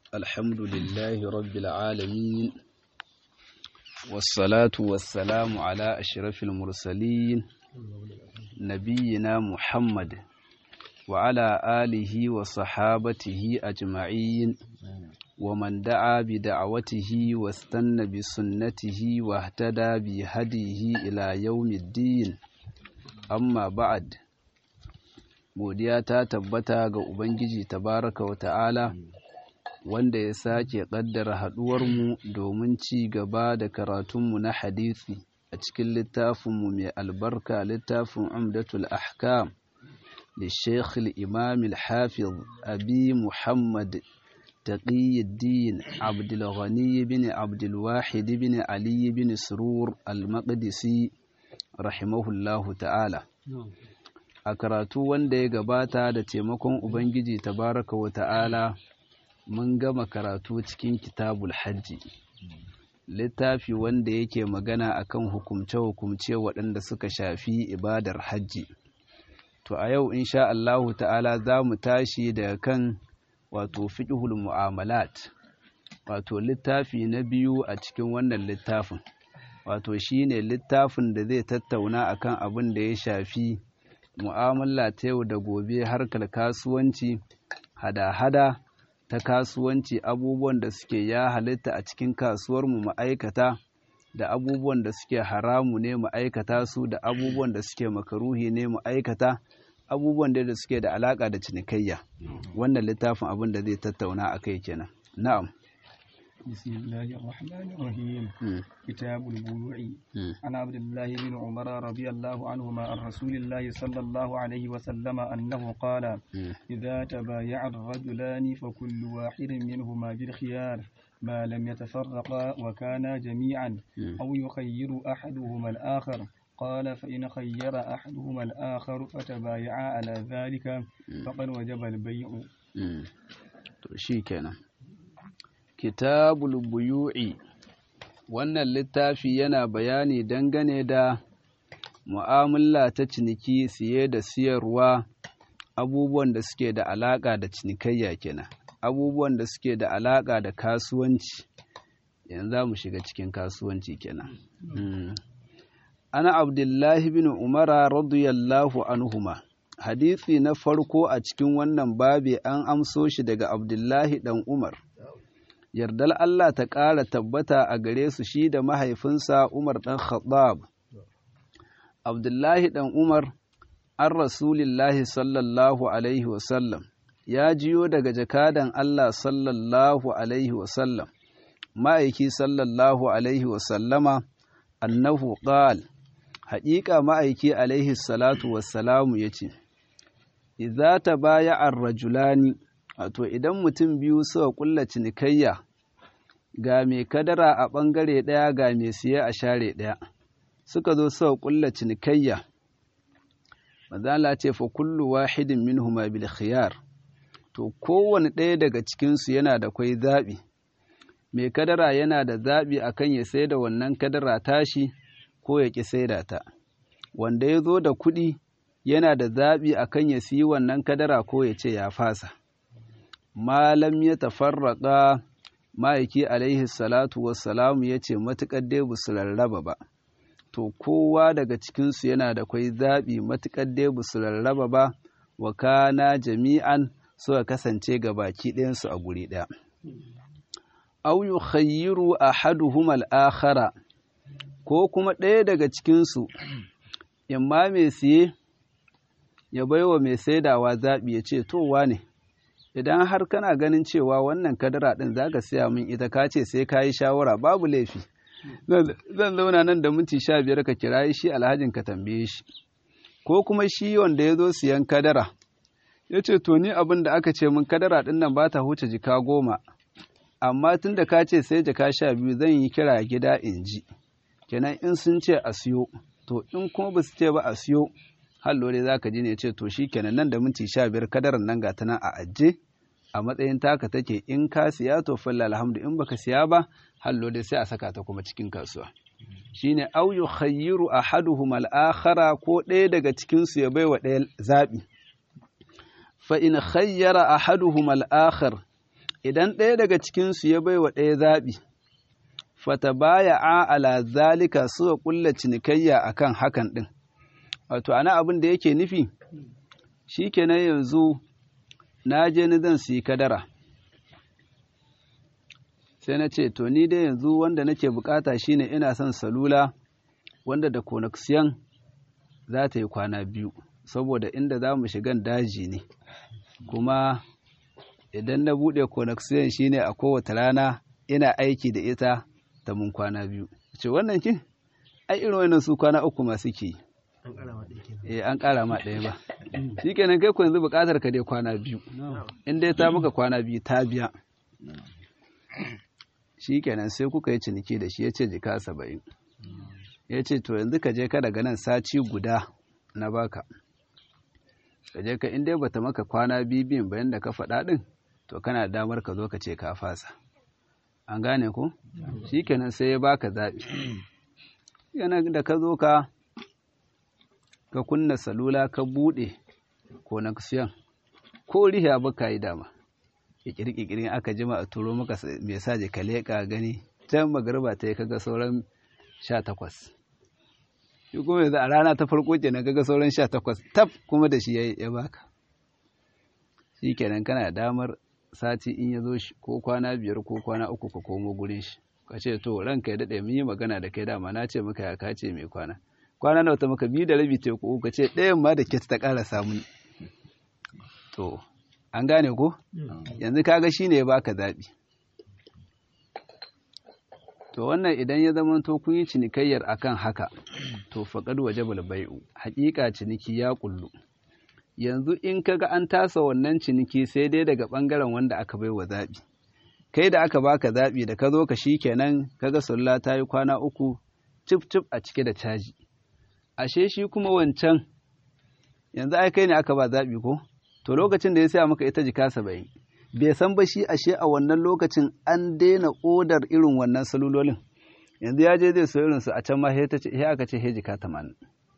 الحمد لله رب العالمين والصلاة والسلام على أشرف المرسلين نبينا محمد وعلى آله وصحابته أجمعين ومن دعا بدعوته واستنى بسنته واهتدى بهديه إلى يوم الدين amma ba'ad godiya ta tabbata ga ubangiji tabaraka wa ta'ala wanda ya sake ƙaddara haɗuwarmu domin ci gaba da karatunmu na hadisi a cikin littafinmu mai albarka littafin umdatul ahkam للشيخ الإمام الحافظ أبي محمد تقي الدين عبد الغني بن عبد الواحد بن علي بن سرور المقدسي rahimahullahu ta'ala a karatu wanda ya gabata da taimakon ubangiji tabaraka wa ta'ala mun gama karatu cikin kitabul hajji littafi wanda yake magana akan hukumce-hukumce waɗanda suka shafi ibadar hajji to a yau insha Allahu ta'ala za mu tashi daga kan wato fiqhul mu'amalat wato littafi na biyu a cikin wannan littafin wato shine littafin da zai tattauna akan abin da ya shafi mu'amala ta yau da gobe harkar kasuwanci hada-hada ta kasuwanci abubuwan da suke ya halitta a cikin kasuwar mu ma'aikata da abubuwan da suke haramu ne ma'aikata su da abubuwan da suke makaruhi ne ma'aikata abubuwan da suke da alaka da cinikayya wannan littafin abin da zai tattauna akai kenan na'am بسم الله الرحمن الرحيم كتاب البيوع عن عبد الله بن عمر رضي الله عنهما عن رسول الله صلى الله عليه وسلم أنه قال إذا تبايع الرجلان فكل واحد منهما بالخيار ما لم يتفرقا وكانا جميعا أو يخير أحدهما الآخر قال فإن خير أحدهما الآخر فتبايعا على ذلك فقد وجب البيع شيكنا kitabul buyu'i wannan littafi yana bayani dangane da mu'amala ta ciniki siye da siyarwa abubuwan da suke da alaƙa da cinikayya kenan abubuwan da suke da alaƙa da kasuwanci yanzu za mu shiga cikin kasuwanci kenan ana abdullahi bin umara radiyallahu anhuma hadisi na farko a cikin wannan babi an amso shi daga abdullahi dan umar yardar Allah ta ƙara tabbata a gare su shi da mahaifinsa Umar ɗan Khattab. Abdullahi ɗan Umar, an Rasulillahi sallallahu Alaihi wasallam, ya jiyo daga jakadan Allah sallallahu Alaihi wasallam, ma'aiki sallallahu Alaihi wasallama, annahu ƙal, haƙiƙa ma'aiki Alaihi salatu wassalamu ya ce, Iza ta baya an rajulani, wato idan mutum biyu suka kulla cinikayya ga mai kadara a ɓangare ɗaya ga mai siye a share ɗaya suka zo suka kulla cinikayya mazala ce fa kullu wahidin minhuma bil khiyar to kowane ɗaya daga cikinsu yana da kwai zaɓi mai kadara yana da zaɓi akan ya sai da wannan kadara tashi ko ya ƙi saida ta wanda ya zo da kuɗi yana da zaɓi akan ya siyi wannan kadara ko ya ce ya fasa malam ya tafarraƙa ma'aiki alaihi salatu wassalamu ya ce matuƙar dai ba su rarraba ba to kowa daga cikinsu yana da kwai zaɓi matuƙar dai ba su rarraba ba wa kana jami'an suka kasance ga baki ɗayansu a guri ɗaya au yukhayyiru ahaduhum al-akhara ko kuma ɗaya daga cikinsu imma mai siye ya baiwa mai saidawa zaɓi ya ce to wane idan har kana ganin cewa wannan kadara ɗin za ka siya min ita ka ce sai ka yi shawara babu laifi zan zauna nan da minti sha biyar ka kira shi alhajin ka tambaye shi ko kuma shi wanda ya zo siyan kadara ya ce to ni abin da aka ce min kadara ɗin nan ba ta huce jika goma amma tun da ka ce sai jika sha biyu zan yi kira gida in ji kenan in sun ce a siyo to in kuma ba su ce ba a siyo hallo dai za ka ji ne ce to shi kenan nan da minti sha biyar kadarar nan ga ta nan a ajiye a matsayin taka take in ka siya to falla alhamdu in baka siya ba hallo dai sai a saka ta kuma cikin kasuwa shine au yukhayyiru ahaduhum al-akhara ko ɗaya daga cikin su ya baiwa ɗaya zabi fa in khayyara ahaduhum al-akhar idan ɗaya daga cikinsu ya bai wa ɗaya zaɓi fata baya a ala zalika suka ƙulla cinikayya akan hakan ɗin wato ana abin da yake nufi shi kenan yanzu na je ni zan siyi kadara sai na ce to ni dai yanzu wanda nake bukata shine ina son salula wanda da connection za ta yi kwana biyu saboda inda za mu shigan daji ne kuma idan na buɗe connection shine a kowace rana ina aiki da ita ta mun kwana biyu ce wannan kin ai irin wannan su kwana uku masu ke eh an ƙara ma ɗaya ba shikenan kai ku yanzu buƙatar ka dai kwana biyu in dai ta muka kwana biyu ta biya shikenan sai kuka yi ciniki da shi ya ce jika saba'in ya ce to yanzu ka je ka daga nan sati guda na baka ka je ka in dai bata maka kwana biyu biyun bayan da ka faɗa ɗin to kana damar ka zo ka ce ka fasa an gane ku shikenan sai ya baka zaɓi yana da ka zo ka ka kunna salula ka buɗe connection ko riha ba ka yi dama ƙirƙirin aka jima a turo maka mesaje ka leƙa gani can magarba ta yi kaga sauran sha takwas shi kuma yanzu a rana ta farko kenan kaga sauran sha takwas tab kuma da shi ya baka shi kenan kana damar sati in ya zo shi ko kwana biyar ko kwana uku ka komo gurin shi ka ce to ranka ya daɗe mun yi magana da kai dama na ce maka ya kace mai kwana kwana nawa ta maka biyu da rabi ta ko ka ce ɗayan ma da ke ta ƙara samun to an gane ko yanzu kaga shine ya baka zaɓi to wannan idan ya zama to kun yi cinikayyar akan haka to faqad wajabal bai'u haƙiƙa ciniki ya kullu yanzu in kaga an tasa wannan ciniki sai dai daga ɓangaren wanda aka bai wa zaɓi kai da aka baka zaɓi da ka zo ka shi kenan kaga sulla ta yi kwana uku cif cif a cike da caji ashe shi kuma wancan yanzu ai kai ne aka ba zaɓi ko to lokacin da ya saya maka ita jika saba'in bai san ba shi ashe a wannan lokacin an daina odar irin wannan salulolin yanzu ya je zai so irin su a can ma sai aka ce he jika tamanin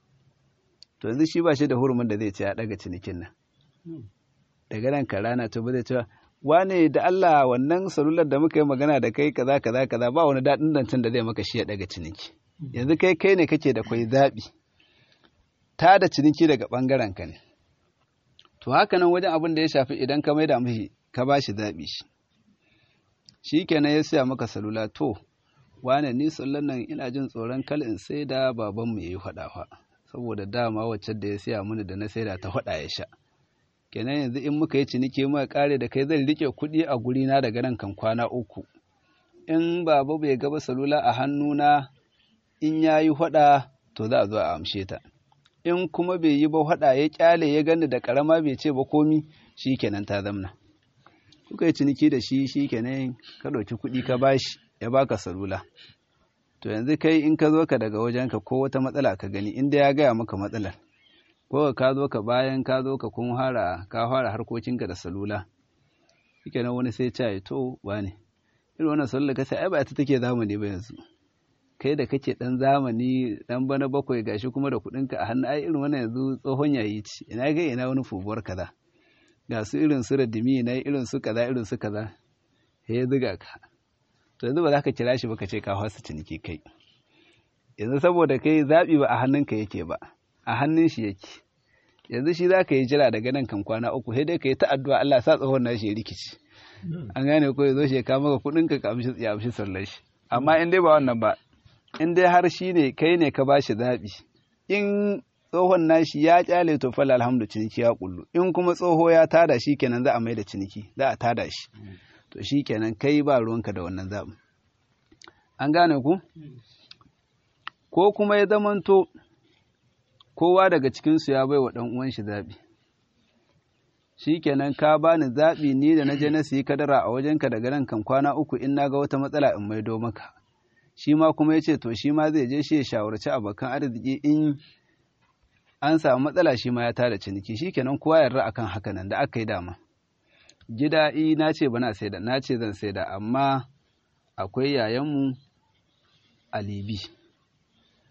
to yanzu shi ba shi da hurumin da zai ce ya daga cinikin nan daga nan ka rana to ba zai ce wane da Allah wannan salular da muka yi magana da kai kaza kaza kaza ba wani daɗin zancen da zai maka shi ya daga ciniki yanzu kai kai ne kake da kwai zaɓi ta da ciniki daga ɓangaren ka ne to haka nan wajen abin da ya shafi idan ka maida mishi ka ba shi zaɓi shi shi kenan ya siya maka salula to wane ni sallan nan ina jin tsoron kal in sai da babanmu ya yi faɗawa saboda dama wacce da ya siya mini da na saida ta faɗa ya sha kenan yanzu in muka yi ciniki muka kare da kai zan rike kuɗi a guri na daga nan kan kwana uku in baba bai gaba salula a hannuna in ya yi faɗa to za a zo a amshe ta in kuma bai yi ba faɗa ya kyale ya gani da ƙarama bai ce ba komi shi kenan ta zamna kuka yi ciniki da shi shi kenan ka ɗauki kuɗi ka bashi ya baka salula to yanzu kai in ka zo ka daga wajenka ko wata matsala ka gani inda ya gaya maka matsalar ko ka zo ka bayan ka zo ka kun fara ka fara harkokinka da salula shike nan wani sai ce to wane irin wannan salula ka sai ai ba ta take zamani ba yanzu kai da kake dan zamani dan bana bakwai gashi kuma da kuɗinka a hannu ai irin wannan yanzu tsohon yayi ci ina ga ina wani fubuwar kaza ga su irin su radimi na irin su kaza irin su kaza sai ya zuga ka to yanzu ba za ka kira shi ba ka ce ka fasa ciniki kai yanzu saboda kai zaɓi ba a hannunka yake ba a hannun shi yake yanzu shi za ka yi jira daga nan kan kwana uku sai dai ka yi ta addu'a Allah sa tsohon nashi ya rikici an gane ko ya zo shi ya kama ka kuɗin ka amshi ya amshi sallar shi amma in dai ba wannan ba in dai har shi ne kai ne ka bashi zaɓi in tsohon nashi ya kyale to fa alhamdu ciniki ya kullu in kuma tsoho ya tada shi kenan za a mai da ciniki za a tada shi to shi kenan kai ba ruwanka da wannan zaɓin an gane ku ko kuma ya zamanto kowa daga cikinsu ya bai wa ɗan uwan shi zaɓi shi kenan ka bani zaɓi ni da na je na siyi kadara a wajenka daga nan kan kwana uku in na ga wata matsala in maido maka shi ma kuma ya ce to shi ma zai je shi ya shawarci abokan arziki in an samu matsala shi ma ya tada ciniki shi kenan kowa yarda akan haka nan da aka yi dama gida i na ce bana saida na ce zan saida amma akwai yayanmu a libi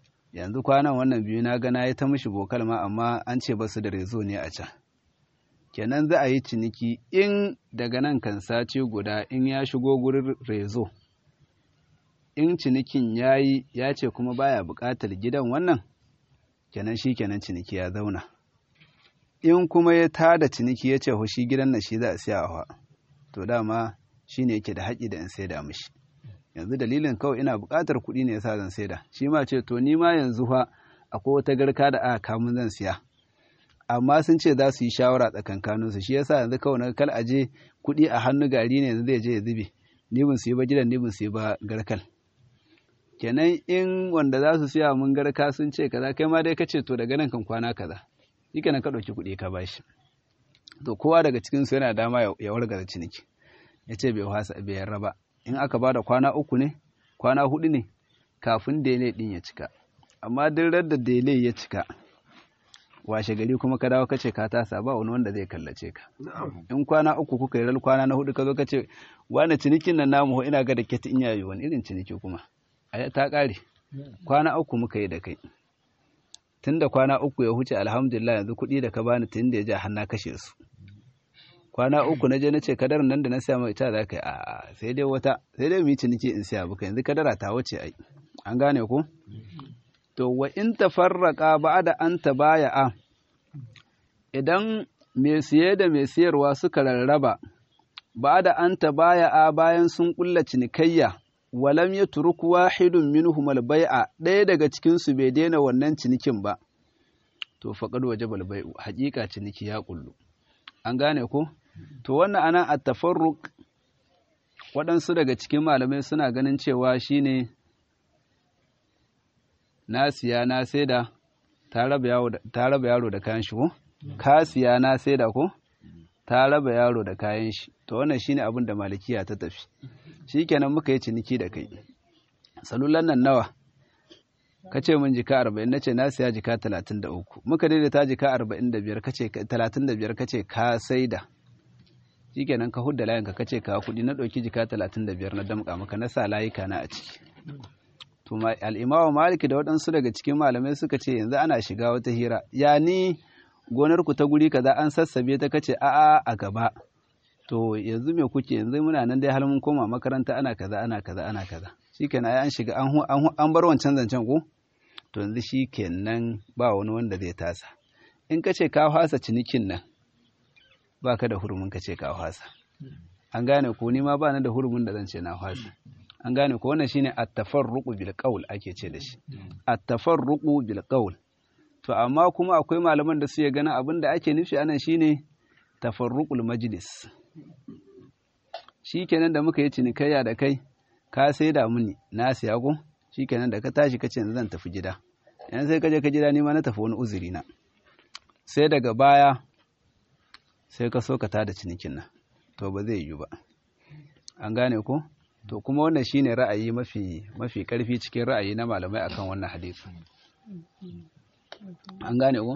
yanzu kwanan wannan biyu na gana ya ta mishi bokal ma amma an ce basu da rezo ne a can kenan za a yi ciniki in daga nan kan sace guda in ya shigo gurin rezo in cinikin ya yi ya ce kuma baya buƙatar gidan wannan kenan shi kenan ciniki ya zauna in kuma ya tada ciniki ya ce shi gidan na shi za a siya wa to dama shi ne yake da haƙi da in saida mishi yanzu dalilin kawai ina buƙatar kuɗi ne yasa zan saida shi ma ce to ni ma yanzu fa akwai wata garka da aka kamun zan siya amma sun ce za su yi shawara tsakankaninsu shi yasa yanzu kawai na kal aje kuɗi a hannu gari ne yanzu zai je ya zube ni bin su yi ba gidan ni bin su yi ba garkal kenan in wanda za su siya mun garka sun ce kaza kai ma dai ka ce to daga nan kan kwana kaza shi kenan ka ɗauki kuɗi ka bashi to kowa daga cikin su yana dama ya wargaza ciniki ya ce bai wasa bai yarra ba in aka ba da kwana uku ne kwana hudu ne kafin dele din ya cika amma duk da dele ya cika washe gari kuma ka dawo kace ka tasa ba wani wanda zai kallace ka in kwana uku kuka yi ral kwana na hudu ka zo kace wani cinikin nan namu ina ga da keti in yayi wani irin ciniki kuma a ta kare kwana uku muka yi da kai tun da kwana uku ya huce alhamdulillah yanzu kuɗi da ka bani tun da ya ja har na kashe su kwana uku na je na ce kadarar nan da na siya mai ita za ka yi a sai dai wata sai dai mu yi ciniki in siya buka yanzu kadara ta wuce ai an gane ko to wa in tafarraqa ba'da an tabaya'a idan mai siye da mai siyarwa suka rarraba ba'da an tabaya'a bayan sun kulla cinikayya walam yatruk wahidun minhum al-bai'a ɗaya daga cikin su bai daina wannan cinikin ba to faqad wajaba al-bai'u haƙiƙa ciniki ya kullu an gane ko to wannan ana at-tafarruq waɗansu daga cikin malamai suna ganin cewa shine na siya na saida ta raba yaro da kayan shi ko ka siya na saida ko ta raba yaro da kayan shi to wannan shine abin da malikiya ta tafi shikenan muka yi ciniki da kai salulan nan nawa kace mun jika 40 nace na siya jika 33 muka daidaita jika 45 kace 35 kace ka saida shikenan ka hudda layin ka kace ka kudi na dauki jika 35 na damka maka na sa layika na a ciki to al'imawa maliki da waɗansu daga cikin malamai suka ce yanzu ana shiga wata hira ya ni gonarku ta guri kaza an sassabe ta kace a'a a gaba to yanzu me kuke yanzu muna nan dai har mun koma makaranta ana kaza ana kaza ana kaza shikenan ai an shiga an bar wancan zancen ko to yanzu shikenan ba wani wanda zai tasa in kace ka fasa cinikin nan baka da hurumin kace ka fasa an gane ko ni ma ba ni da hurumin da zan ce na fasa an gane ko wannan shine at-tafarruqu bil qawl ake ce da shi at-tafarruqu bil qawl to amma kuma akwai malaman da suke ganin abin da ake nufi anan shine tafarruqul majlis shikenan da muka yi cinikayya da kai ka sai da muni na siya ko shikenan da ka tashi kace zan tafi gida yan sai ka je ka gida ni ma na tafi wani uzuri na sai daga baya sai ka so ka tada cinikin nan to ba zai yiwu ba an gane ko to kuma wannan shine ra'ayi mafi mafi karfi cikin ra'ayi na malamai akan wannan hadisi an gane ko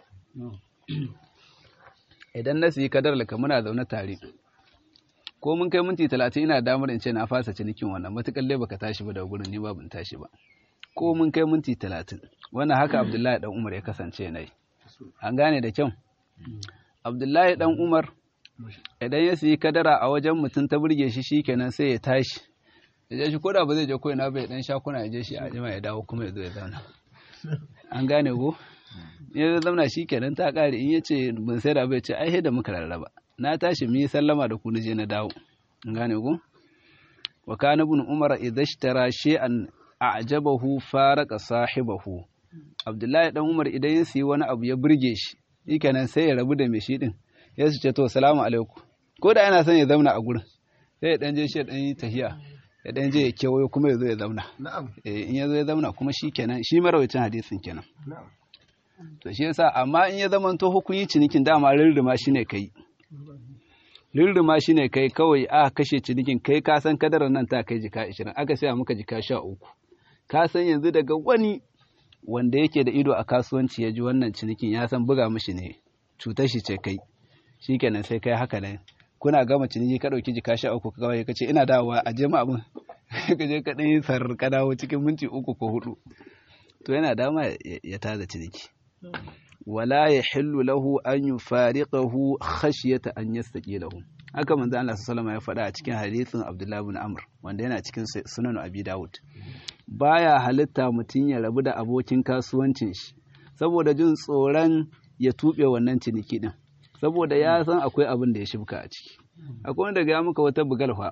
idan na siyi kadar laka muna zaune tare ko mun kai minti talatin ina damar in ce na fasa cinikin wannan matuƙar dai baka tashi ba da gurin ni ba ban tashi ba ko mun kai minti talatin wannan haka abdullahi dan umar ya kasance na yi an gane da kyau abdullahi dan umar idan ya siyi kadara a wajen mutum ta burge shi shikenan sai ya tashi ya je shi koda ba zai je koina ba ya dan shakuna ya je shi a jima ya dawo kuma ya zo ya zauna an gane ko ya zauna shikenan ta kare in yace ban sai da ba ya ce ai da muka rarraba na tashi mu yi sallama da ku je na dawo an gane ko wa kana ibn umar idza ishtara shay'an a'jabahu faraka sahibahu abdullahi dan umar idan ya siyi wani abu ya burge shi shikenan sai ya rabu da mai shi din ya su ce to salamu alaikum ko da yana son ya zauna a gurin sai ya dan je shi ya dan yi tahiya ya dan je ya kewayo kuma ya zo ya zauna eh in ya zo ya zauna kuma shi kenan shi marawacin hadisin kenan to shi yasa amma in ya zama to hukun cinikin dama rirrima shine kai rirrima shine kai kawai a kashe cinikin kai ka san kadarar nan ta kai jika 20 aka saya muka jika 13 ka san yanzu daga wani wanda yake da ido a kasuwanci ya ji wannan cinikin ya san buga mishi ne cutar shi ce kai shikenan sai kai haka nan kuna gama ciniki ka dauki jika sha uku kawai ka ce ina dawowa a je abin ka je ka dan yi sarar ka dawo cikin minti uku ko hudu to yana dama ya tada ciniki wala yahillu lahu an yufariqahu khashyata an yastaqilahu haka manzo Allah sallallahu ya faɗa a cikin hadisin Abdullah ibn Amr wanda yana cikin sunan Abi Dawud baya halitta mutum ya rabu da abokin kasuwancin shi saboda jin tsoron ya tuɓe wannan ciniki din saboda ya san akwai abin da ya shibka a ciki akwai wanda ga muka wata bugalfa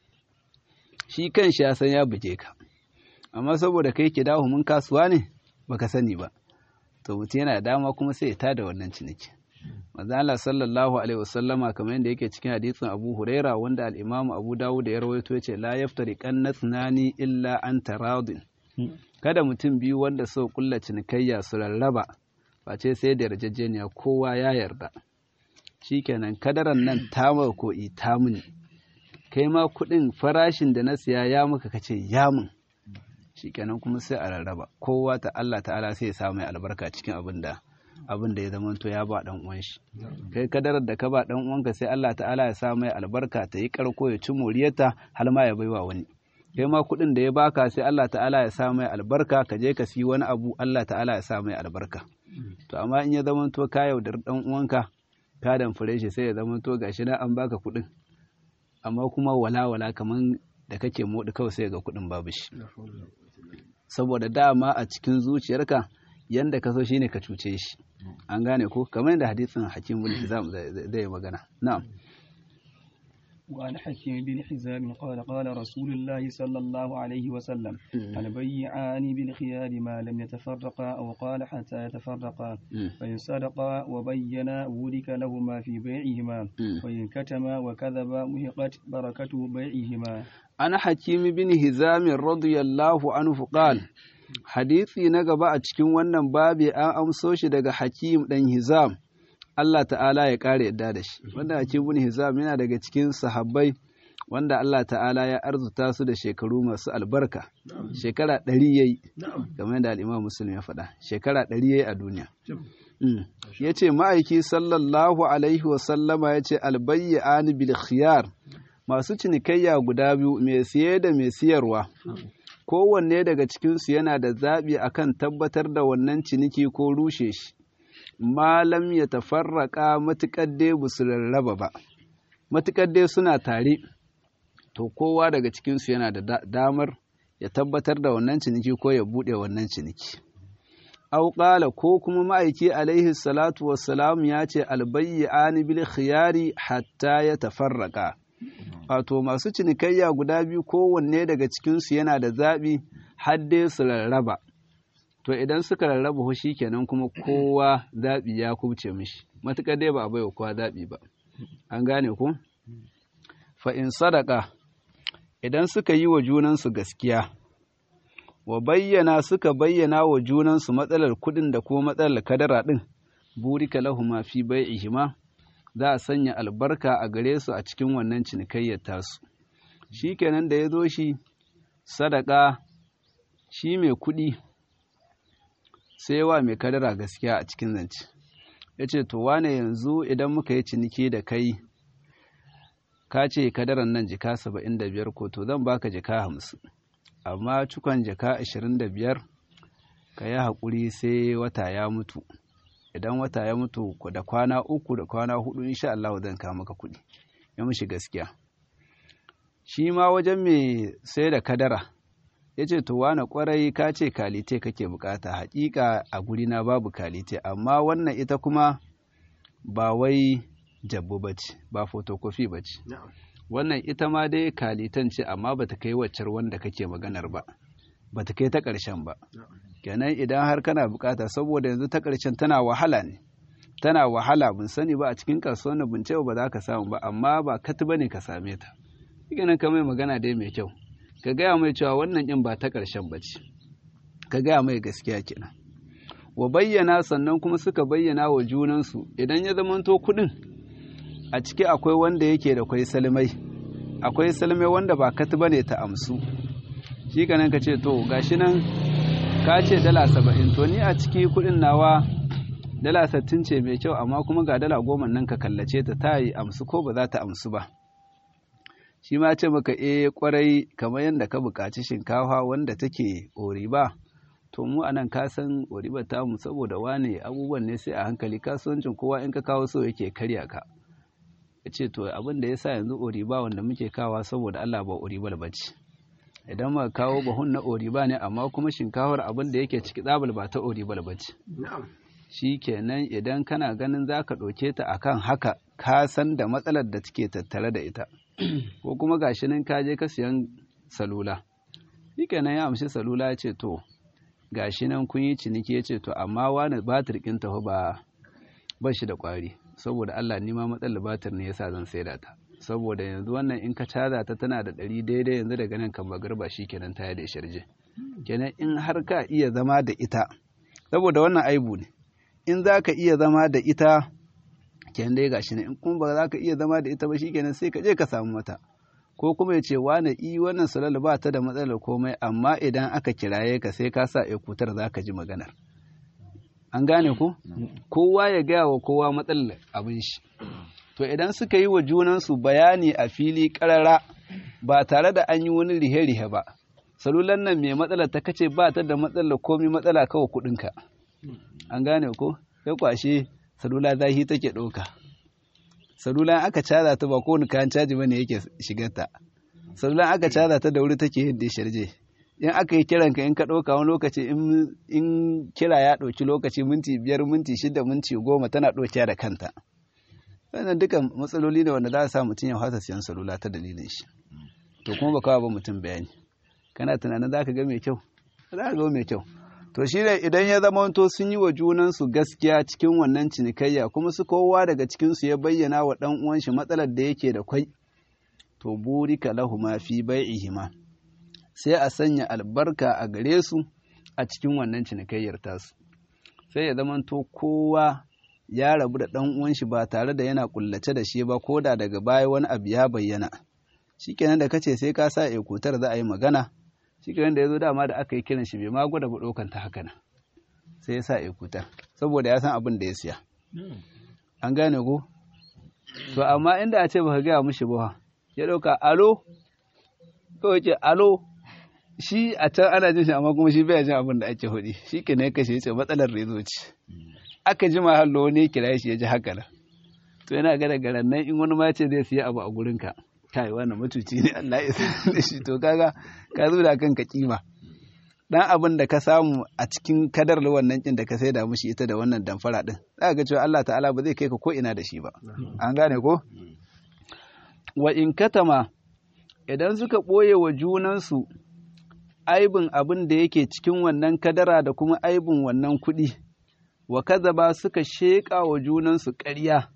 shi kan shi ya san ya buge ka amma saboda kai ke dawo mun kasuwa ne baka sani ba to mutum yana dama kuma sai ya tada wannan ciniki manzo Allah sallallahu alaihi wasallama kamar yadda yake cikin hadisin Abu Huraira wanda al-Imam Abu Dawud ya rawaito yace la yaftari qannathnani illa an taradin kada mutum biyu wanda so kulla cinikayya su rarraba face sai da yarjejeniya kowa ya yarda shikenan kadaran nan tamar ko ita mini kai ma kuɗin farashin da na siya ya maka kace ya mun shikenan kuma sai a rarraba kowa ta Allah ta'ala sai ya sa mai albarka cikin abin da abin da ya zama to ya ba dan uwan shi kai kadarar da ka ba dan uwanka sai Allah ta'ala ya sa mai albarka ta yi karko ya ci moriyarta har ma ya baiwa wani kai ma kuɗin da ya baka sai Allah ta'ala ya sa mai albarka ka je ka siyi wani abu Allah ta'ala ya sa mai albarka to amma in ya zama to ka yaudar dan uwanka ka damfare shi sai ya zama to gashi na an baka kuɗin amma kuma wala-wala kaman da kake moɗi kawai sai ga kuɗin babu shi saboda dama a cikin zuciyarka yanda ka so shine ka cuce shi an gane ko kamar yadda hadisin hakim bin hizam zai magana na'am وعن حكيم بن حزام قال قال رسول الله صلى الله عليه وسلم البيعان بالخيار ما لم يتفرقا أو قال حتى يتفرقا فإن صدقا وبينا ورك لهما في بيعهما وإن كتما وكذبا مهقت بركة بيعهما أنا حكيم بن هزام رضي الله عنه قال hadisi na gaba a cikin wannan babi an amso shi daga hakim ɗan hizam Allah ta'ala ya ƙara yadda da shi wanda hakim ibn hizam yana daga cikin sahabbai wanda Allah ta'ala ya arzuta su da shekaru masu albarka shekara ɗari ya yi game da al'imam musulmi ya faɗa shekara ɗari ya yi a duniya ya ce ma'aiki sallallahu alaihi wasallama ya ce albayyani bil khiyar masu cinikayya guda biyu mai siye da mai siyarwa kowanne daga cikinsu yana da zaɓi akan tabbatar da wannan ciniki ko rushe shi malam ya tafarraka matuƙar dai ba su rarraba ba matuƙar dai suna tare to kowa daga cikinsu yana da damar ya tabbatar da wannan ciniki ko ya buɗe wannan ciniki au ƙala ko kuma ma'aiki alaihi salatu wassalam ya ce albayyani bil khiyari hatta ya tafarraka wato masu cinikayya guda biyu kowanne daga cikinsu yana da zaɓi har dai su rarraba to idan suka rarraba shi kenan kuma kowa zaɓi ya kubce mishi matuƙar dai ba a baiwa kowa zaɓi ba an gane ku fa in sadaka idan suka yi wa junansu gaskiya wa bayyana suka bayyana wa junansu matsalar kuɗin da kuma matsalar kadara ɗin burika lahuma fi bai'ihima za a sanya albarka a gare su a cikin wannan cinikayyar tasu shi kenan da ya zo shi sadaka shi mai kuɗi sai wa mai kadara gaskiya a cikin zance ya ce to wane yanzu idan muka yi ciniki da kai ka ce kadaran nan jika saba'in da biyar ko to zan baka jika hamsin amma cikon jika ashirin da biyar ka yi haƙuri sai wata ya mutu idan wata ya mutu da kwana uku da kwana hudu insha Allah zan kawo maka kuɗi ya mushi gaskiya shi ma wajen mai sai da kadara ya ce to wane kwarai ka ce kalite kake bukata hakika a guri na babu kalite amma wannan ita kuma ba wai jabbu bace ba fotokofi bace wannan ita ma dai kalitan ce amma bata kai waccar wanda kake maganar ba bata kai ta ƙarshen ba kenan idan har kana bukata saboda yanzu ta ƙarshen tana wahala ne tana wahala bin sani ba a cikin kasuwar na bince ba za ka samu ba amma ba kati bane ka same ta kenan ka mai magana dai mai kyau ka gaya mai cewa wannan in ba ta ƙarshen ba ce ka gaya mai gaskiya kenan wa bayyana sannan kuma suka bayyana wa junansu idan ya zamanto kuɗin a ciki akwai wanda yake da kwai salmai akwai salmai wanda ba kati bane ta amsu shi kanan ka ce to gashi nan ka ce dala saba'in to ni a ciki kuɗin nawa dala sattin ce mai kyau amma kuma ga dala goma nan ka kallace ta ta yi amsu ko ba za ta amsu ba shi ma ce maka e kwarai kamar yadda ka buƙaci shinkafa wanda take ori ba to mu anan ka san ribar tamu saboda wane abubuwan ne sai a hankali kasuwancin kowa in ka kawo so yake karya ka ya ce to abin da ya sa yanzu oriba wanda muke kawa saboda Allah ba oribal ba ce idan muka kawo bahun na oriba ne amma kuma shinkafar abin da yake ciki tsabal ba ta oribal ba ce shi kenan idan kana ganin za ka ɗauke ta akan haka ka san da matsalar da take tattare da ita ko kuma gashi nan ka je ka siyan salula shi kenan ya amshi salula ya ce to gashi nan kun yi ciniki ya ce to amma wani batir ɗin tafi ba ba shi da ƙwari saboda Allah ni ma matsalar batir ne yasa zan saida ta saboda yanzu wannan in ka caza ta tana da ɗari daidai yanzu daga nan kan magarba shi kenan ta da sharje kenan in har ka iya zama da ita saboda wannan aibu ne in za ka iya zama da ita kenan dai gashi ne in kuma ba za ka iya zama da ita ba shi kenan sai ka je ka samu mata ko kuma ya ce wane i wannan salal ba ta da matsalar komai amma idan aka kiraye ka sai ka sa ekutar za ka ji maganar an gane ku kowa ya gaya wa kowa matsalar abin shi to idan suka yi wa junansu bayani a fili karara ba tare da an yi wani rihe-rihe ba salulan nan mai matsalar ta kace ba ta da matsalar komai matsala kawai kudinka an gane ko sai kwashe salula zahi take ɗauka salula aka caza ta ba kowane kayan caji bane yake shigarta salula aka caza ta da wuri take yin da sharje in aka yi kiranka in ka ɗauka wani lokaci in kira ya ɗauki lokaci minti biyar minti shida minti goma tana ɗaukiya da kanta wannan dukan matsaloli ne wanda za a sa mutum ya fasa siyan salula ta dalilin shi to kuma ba kawo ba mutum bayani kana tunanin za ka ga mai kyau za ka ga mai kyau to shi ne idan ya zama to sun yi wa junansu gaskiya cikin wannan cinikayya kuma su kowa daga cikinsu ya bayyana wa ɗan uwan shi matsalar da yake da kwai to burika lahuma fi bai'ihima sai a sanya albarka a gare su a cikin wannan cinikayyar tasu sai ya zama to kowa ya rabu da ɗan uwan shi ba tare da yana kullace da shi ba ko da daga baya wani abu ya bayyana shikenan da kace sai ka sa ekutar za a yi magana shikenan da ya zo dama da aka yi kiran shi bai ma gwada ba ɗaukan ta haka nan sai ya sa ekutar saboda ya san abin da ya siya an gane ko to amma inda a ce baka gaya mishi ba ya ɗauka alo kawai ce alo shi a can ana jin shi amma kuma shi bai jin abin da ake hudi shi ke ne kashe ce matsalar rezo ce aka ji hallo wani kira shi ya ji haka nan to yana ga daga nan in wani ma ce zai siya abu a gurin ka kai wannan mutuci ne Allah ya san da shi to kaga ka zo da kanka kima dan abin da ka samu a cikin kadar wannan kin da ka saida mushi ita da wannan damfara din za ga cewa Allah ta'ala ba zai kai ka ko ina da shi ba an gane ko wa in katama idan suka ɓoye wa junansu aibin abin da yake cikin wannan kadara da kuma aibin wannan kuɗi, wa ba suka sheƙa wa junansu ƙarya,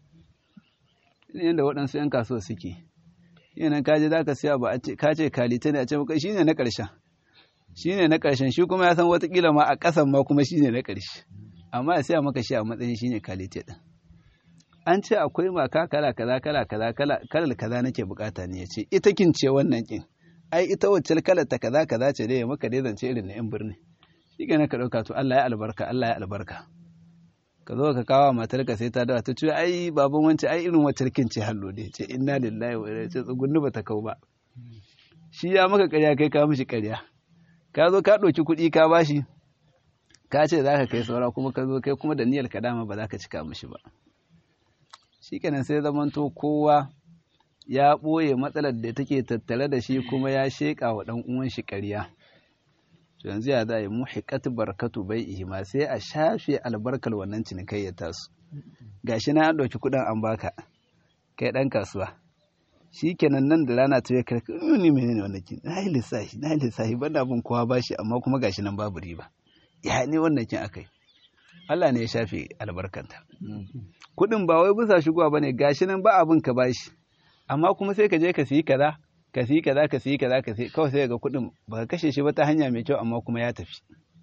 yadda waɗansu ‘yan kasuwa suke. Yanan kaji za ka siya ba ka ce kalita ne a ce maka shi ne na ƙarshen, shi ne na ƙarshen shi kuma ya san watakila ma a ƙasan ma kuma shi ne na ƙarshe, amma ya siya maka shi a matsayin shi ne kalita ɗin. an ce akwai maka kala kaza kala kaza kala kaza nake bukata ne yace ita kin ce wannan kin ai ita wacce kalar ta kaza kaza ce dai maka dai zance irin na yan birni shi ga ka dauka to Allah ya albarka Allah ya albarka ka zo ka kawo matar ka sai ta dawa ta ce ai baban wance ai irin wacce kin ce hallo dai ce inna lillahi wa inna ilaihi tsugunni bata kau ba shi ya maka ƙarya kai ka mishi ƙarya ka zo ka ɗauki kuɗi ka bashi ka ce za ka kai saura kuma ka zo kai kuma da niyyar ka dama ba za ka cika mishi ba shikenan sai zamanto kowa ya ɓoye matsalar da take tattare da shi kuma ya sheƙa wa ɗan uwan shi ƙarya yanzu ya za a yi muhiqat barkatu bai ihima sai a shafe albarkar wannan cinikayyar tasu gashi na an ɗauki kuɗin an baka kai ɗan kasuwa shikenan nan da rana ta ya karka ni menene wannan kin na yi lissafi na yi lissafi ban da abin kowa bashi amma kuma gashi nan babu riba ya ne wannan kin akai Allah ne ya shafe albarkanta. Kuɗin ba wai bisa shigowa ba ne gashi nan ba abin ka bashi, amma kuma sai ka je ka siyi kaza, ka siyi kaza, ka siyi kaza, ka siyi kawai sai ga kuɗin ba ka kashe shi ba ta hanya mai kyau amma kuma ya tafi.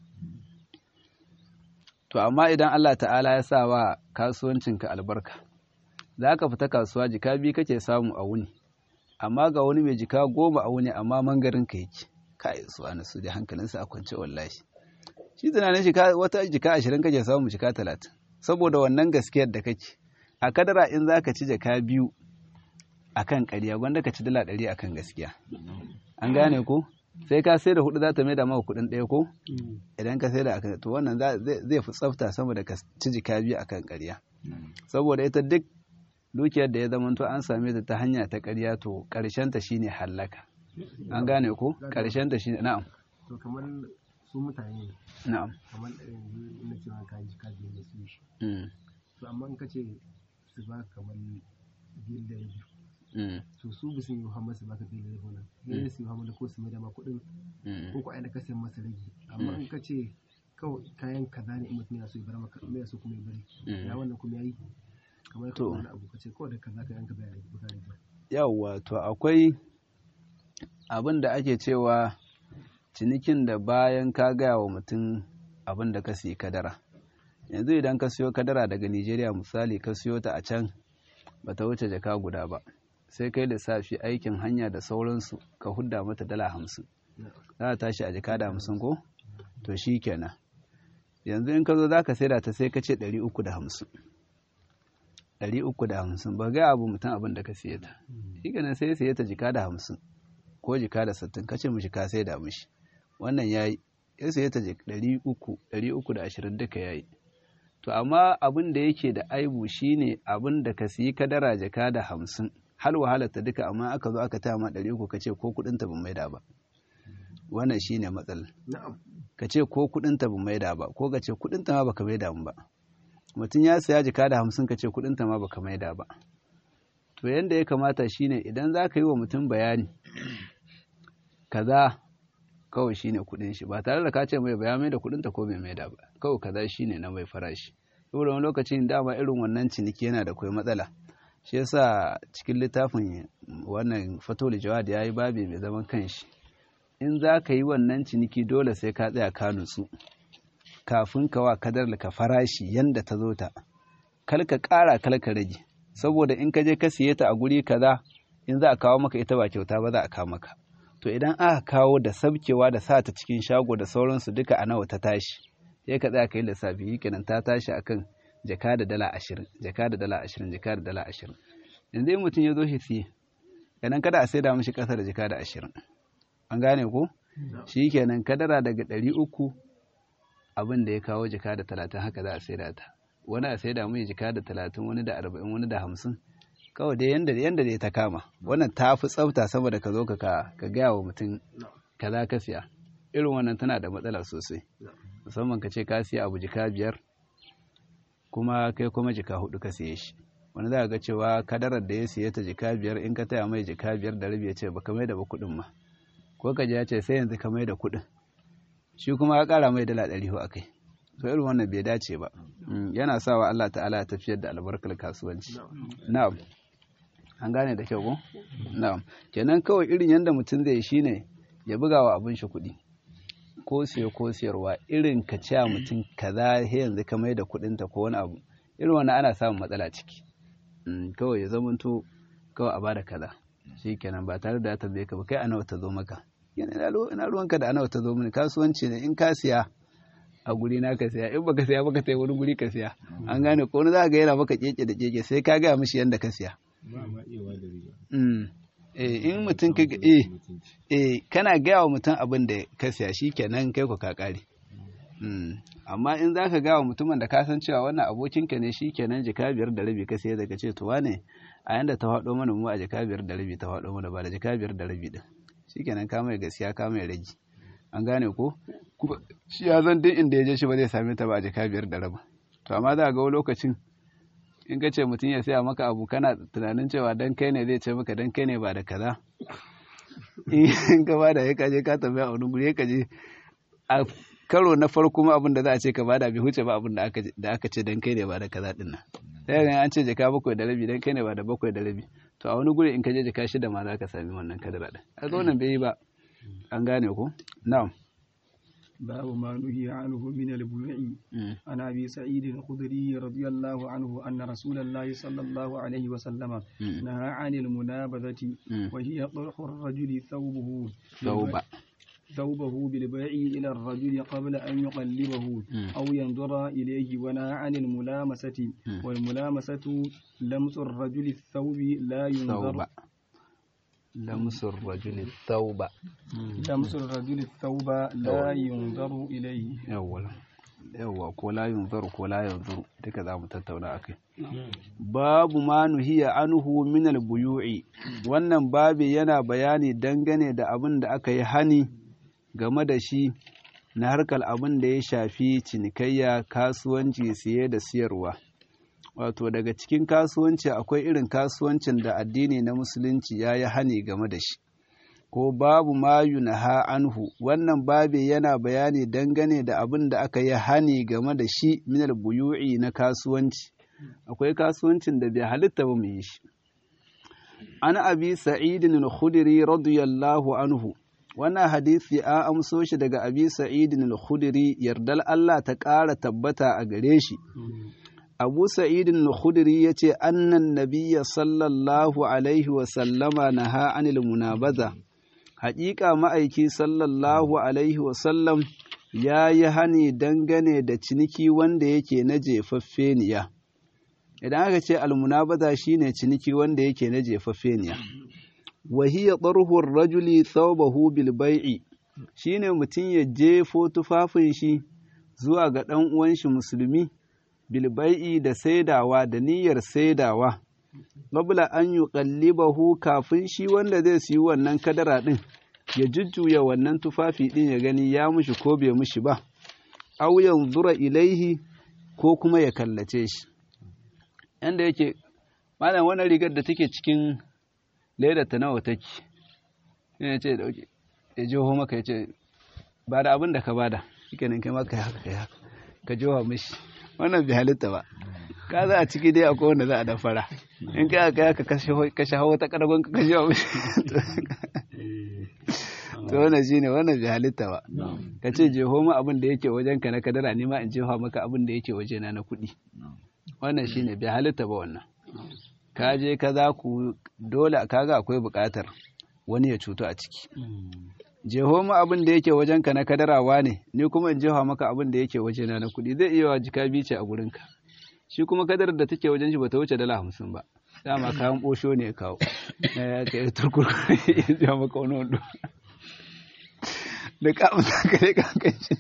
To amma idan Allah ta'ala ya sa wa kasuwancinka albarka, za ka fita kasuwa jika biyu kake samu a wuni, amma ga wani mai jika goma a wuni amma mangarin ka yake, ka yi su su da hankalinsa a kwance wallahi. shi tunanin shi wata jika ashirin kake samu jika talatin saboda wannan gaskiyar da kake a kadara in za ka ci jaka biyu a kan ƙarya gwanda ka ci dala ɗari a kan gaskiya an gane ko sai ka sai da hudu za ta mai da maka kuɗin ɗaya ko idan ka sai da akan to wannan zai fi tsafta sama da ka ci jika biyu akan ƙarya saboda ita duk dukiyar da ya zama to an same ta ta hanya ta ƙarya to ƙarshen ta shine hallaka an gane ko ƙarshen ta shine na'am to kamar su mutane na'am kamar yanzu na cewa ka ji ka je su shi to amma in ka ce su ba kamar biyar da rabi to su bisu yi muhammad su baka biyar da rabi nan ne su yi muhammad ko su mai dama kuɗin ko ko aina ka sayan masa ragi amma in ka ce kawai kayan kaza ne in mutum yana so ya bar maka mai so kuma ya bari ya wannan kuma yayi kamar ka wani abu ka ce kawai da kaza ka yanka bai rage ba rage yawwa to akwai abin da ake cewa cinikin da bayan ka gaya wa mutum abin da ka siyi kadara yanzu idan ka siyo kadara daga nigeria misali ka siyo ta a can ba ta wuce jaka guda ba sai kai lissafi aikin hanya da sauransu ka hudda mata dala hamsin za ta tashi a jaka da hamsin ko to shi kenan yanzu in ka zo za ka saida ta sai ka ce ɗari uku da hamsin ɗari uku da hamsin ba ga abu mutum abin da ka siye ta shi kenan sai siye ta jika da hamsin ko jika da sittin ka ce mishi ka sai da mishi wannan ya yi ya siye ta ɗari uku ɗari uku da ashirin duka ya yi to amma abin da yake da aibu shine abin da ka siyi kadara jaka da hamsin har wahalar ta duka amma aka zo aka taya ma ɗari uku ka ce ko kuɗin ta ban maida ba wannan shine matsalar ka ce ko kuɗin ta ban maida ba ko ka ce kuɗin ta ma baka maida mu ba mutum ya saya jika da hamsin ka ce kuɗin ta ma baka maida ba to yanda ya kamata shine idan za ka yi wa mutum bayani kaza kawai shine kuɗin shi ba tare da ka ce mai baya mai da kuɗin ta ko bai maida ba kawai kaza shine na mai farashi saboda wani lokacin dama irin wannan ciniki yana da kwai matsala shi yasa cikin littafin wannan fatoli jawad ya yi babi mai zaman kanshi in za ka yi wannan ciniki dole sai ka tsaya ka nutsu kafin ka wa kadar ka farashi yanda ta zo ta kal ka ƙara kal ka rage saboda in ka je ka siye ta a guri kaza in za a kawo maka ita ba kyauta ba za a kawo maka to idan aka kawo da sabkewa da sa ta cikin shago da sauransu duka a nawa ta tashi sai ka tsaya ka yi lissafi yi kenan ta tashi akan jaka da dala ashirin jaka da dala ashirin jaka da dala ashirin yanzu in mutum ya zo shi siye kenan kada a saida mishi ƙasa da jaka da ashirin an gane ko shi kenan kadara daga ɗari uku abin da ya kawo jaka da talatin haka za a saida ta wani a saida mai jaka da talatin wani da arba'in wani da hamsin kawai dai yanda yanda dai ta kama wannan ta fi tsafta saboda ka zo ka ka gaya wa mutum kaza ka siya irin wannan tana da matsala sosai musamman ka ce ka siya abu jika biyar kuma kai kuma jika hudu ka siye shi wani za ga cewa kadarar da ya siye ta jika biyar in ka taya mai jika biyar da rabi ya ce baka mai da ba kuɗin ma ko ka ya ce sai yanzu ka mai da kuɗin shi kuma ya ƙara mai dala ɗari a kai to irin wannan bai dace ba yana sawa Allah ta'ala ya tafiyar da albarkar kasuwanci na'am an gane da kyau ko na'am kenan kawai irin yanda mutum zai shine ya buga wa abin shi kuɗi ko siyo ko siyarwa irin ka ce mutum kaza he yanzu ka mai da kuɗinta ko wani abu irin wannan ana samun matsala ciki kawai ya zamanto kawai a bada kaza shi kenan ba tare da ya tambaye ka ba kai ana ta zo maka ina ruwanka da ana ta zo mini kasuwanci ne in ka siya a guri na ka siya in baka siya baka sai wani guri ka siya an gane ko wani za ga yana maka keke da keke sai ka gaya mishi yadda ka siya in mutum ka eh eh kana gaya wa mutum abin da ka siya shi kenan kai ku ka kare amma in za ka gawa mutumin da ka san cewa wannan abokinka ne shi kenan jika biyar da rabi ka sai daga ce to wane a yanda ta faɗo mana mu a jika biyar da rabi ta faɗo mana ba da jika biyar da rabi din shi kenan ka mai gaskiya ka mai ragi an gane ko shi ya zan duk inda ya je shi ba zai same ta ba a jika biyar da rabi to amma za ga lokacin in ka ce mutum ya saya maka abu kana tunanin cewa dan kai ne zai ce maka dan kai ne ba da kaza in ka ba da ya kaje ka tambaya a wani guri ya kaje a karo na farko ma abin da za a ce ka bada bai huce ba abin da aka ce dan kai ne ba da kaza din nan sai ga an ce jaka bakwai da rabi dan kai ne ba da bakwai da rabi to a wani guri in ka je jaka shida ma za ka sami wannan kadara din a ga wannan bai yi ba an gane ko na'am باب ما نهي عنه من البيوع عن ابي سعيد الخدري رضي الله عنه ان رسول الله صلى الله عليه وسلم نهى عن المنابذه وهي طرح الرجل ثوبه ثوب ثوبه بالبيع إلى الرجل قبل أن يقلبه أو ينظر إليه ونهى عن الملامسة والملامسة لمس الرجل الثوب لا ينظر lamsur rajuli thawba lamsur rajuli thawba la yunzaru ilayhi yawwa yawwa ko la yunzaru ko la yanzuru duka za mu tattauna akai babu ma nuhiya anhu min al-buyu'i wannan babi yana bayani dangane da abin da aka yi hani game da shi na harkar abin da ya shafi cinikayya kasuwanci siye da siyarwa wato daga cikin kasuwanci akwai irin kasuwancin da addini na musulunci ya yi hani game da shi ko babu ma yunaha anhu wannan babi yana bayani dangane da abin da aka yi hani game da shi minal buyu'i na kasuwanci akwai kasuwancin da bai halitta ba mu yi shi an abi sa'idin al-khudri radiyallahu anhu wannan hadisi an amso shi daga abi sa'idin al-khudri yardal Allah ta ƙara tabbata a gare shi abu sa'idin al-khudri yace annan nabiyya sallallahu alaihi wa sallama naha anil munabaza haƙiƙa ma'aiki sallallahu alaihi wa sallam ya yi hani dangane da ciniki wanda yake na jefaffeniya idan aka ce almunabaza shine ciniki wanda yake na jefaffeniya wahiya tsarhur rajuli thawbahu bil bai'i shine mutum ya jefo tufafin shi zuwa ga ɗan uwan shi musulmi bil bai'i da saidawa da niyyar saidawa qabla an yuqallibahu kafin shi wanda zai siyi wannan kadara din ya jujjuya wannan tufafi din ya gani ya mushi ko bai mushi ba aw yanzura ilaihi ko kuma ya kallace shi yanda yake malam wannan rigar da take cikin leda ta nawa take yana ce dauke ya jiho maka ya ce ba da abin da ka bada shikenan kai maka haka kai haka ka jiho mishi wannan bai halitta ba ka za a ciki dai akwai wanda za a dafara in kai aka ka kashe hawa ta karagon ka kashe wa mishi to wannan shine wannan bai halitta ba ka ce jeho mu abin da yake wajen ka na kadara ni ma in jeho maka abin da yake waje na na kuɗi wannan shine bai halitta ba wannan ka je ka za ku dole kaga akwai buƙatar wani ya cutu a ciki jeho mu abin da yake wajen ka na kadarawa ne ni kuma in jeho maka abin da yake waje na na kuɗi zai iya wa jika bice a gurin ka shi kuma kadarar da take wajen shi bata wuce dala hamsin ba dama kayan ɓosho ne ya kawo ya kai turkur ya ja maka wani wando da ka amsa ka dai kan shi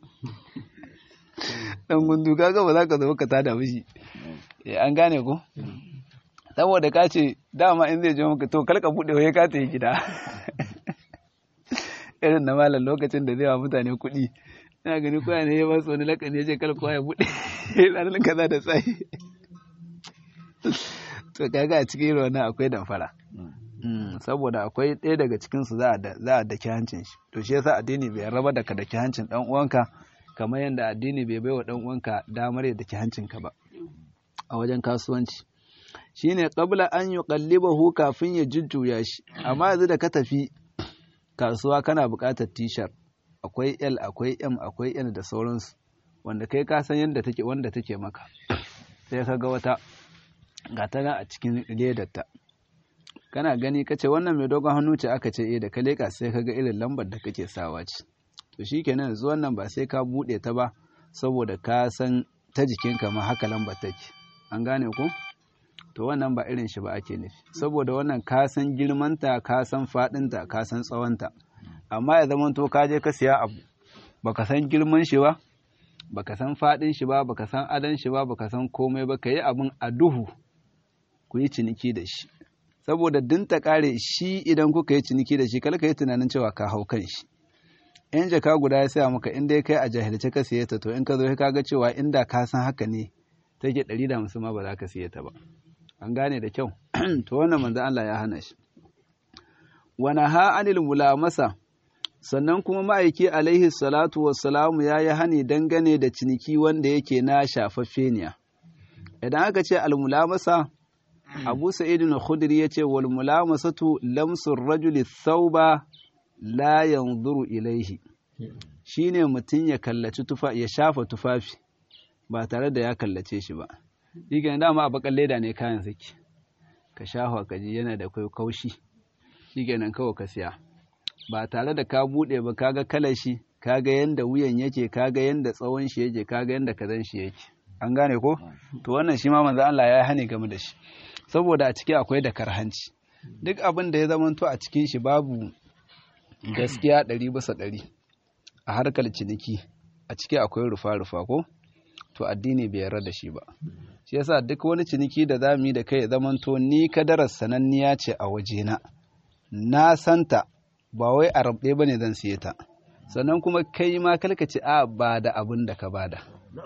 dan gundu kaga ba za ka zo ka tada mishi an gane ko saboda ka ce dama in zai je maka to kalka bude waye ka ta yi gida irin na malam lokacin da zai wa mutane kuɗi ina gani koya ne ya ba su wani lakani ya ce kalka ya bude ranar kaza da tsayi to kaga a cikin irin wannan akwai damfara saboda akwai ɗaya daga cikinsu za a daki hancin shi to shi yasa addini bai raba da ka daki hancin ɗan uwanka kamar yadda addini bai baiwa ɗan uwanka damar ya daki hancinka ba a wajen kasuwanci shine qabla an yuqallibahu kafin ya jujjuya shi amma yanzu da ka tafi kasuwa kana buƙatar t-shirt akwai L akwai M akwai N da sauransu wanda kai ka san yadda take wanda take maka sai ka ga wata ga ta a cikin ledarta kana gani ka ce wannan mai dogon hannu ce aka ce eh da ka leka sai ka ga irin lambar da kake sawa ce to shikenan yanzu wannan ba sai ka bude ta ba saboda ka san ta jikinka ma haka lambar take an gane ku to wannan ba irin shi ba ake nufi saboda wannan ka san girmanta ka san fadinta ka san tsawonta amma ya zama to ka je ka siya abu baka san girman shi ba baka san fadin shi ba baka san adon shi ba baka san komai ba ka yi abin a duhu ku yi ciniki da shi saboda din ta kare shi idan kuka yi ciniki da shi kala ka yi tunanin cewa ka hau kan shi in jaka guda ya saya maka in dai kai a jahilce ka siye ta to in ka zo ka ga cewa inda ka san haka ne take ɗari da hamsin ma ba za ka siye ta ba an gane da kyau to wannan manzo Allah ya hana shi wa naha anil mulamasa sannan kuma ma'aiki alaihi salatu wassalamu ya yi hani dangane da ciniki wanda yake na shafaffeniya idan aka ce almulamasa abu sa'idin khudri ya ce wal mulamasatu lamsur rajuli thauba la yanzuru ilaihi shine mutum ya kallaci tufa ya shafa tufafi ba tare da ya kallace shi ba shi dama a bakan leda ne kayan saki ka shafa ka ji yana da kai kaushi shi kenan kawai ka siya ba tare da ka bude ba kaga kalar shi kaga yanda wuyan yake kaga yanda tsawon shi yake kaga yanda kazan shi yake an gane ko to wannan shi ma manzo Allah ya hani game da shi saboda a ciki akwai da karhanci duk abin da ya zamanto a cikin shi babu gaskiya ɗari bisa ɗari a harkar ciniki a ciki akwai rufa-rufa ko to addini bai yarda da shi ba shi yasa duk wani ciniki da za mu yi da kai ya zamanto ni kadarar sananniya ce a wajena na santa ba wai a rabɗe ba ne zan siye ta sannan kuma kai ma kalka ce a ba da abin da ka bada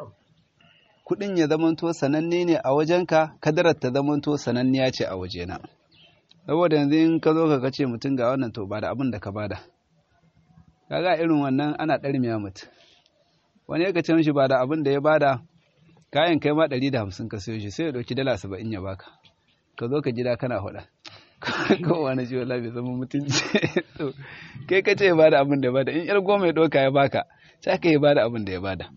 kuɗin ya zamanto sananne ne a wajenka kadarar ta zamanto sananniya ce a wajena saboda yanzu in ka zo ka kace mutum ga wannan to ba da abin da ka bada kaga irin wannan ana ɗarmiya mutum wani ya ce mishi ba da abin da ya bada kayan kai ma ɗari da hamsin ka sayo shi sai ya ɗauki dala saba'in ya baka ka zo ka gida kana faɗa ko wani ji wala bai zama mutunci kai ka ce ya bada abin da ya bada in yar goma ya ɗauka ya baka sai ka ya bada abin da ya bada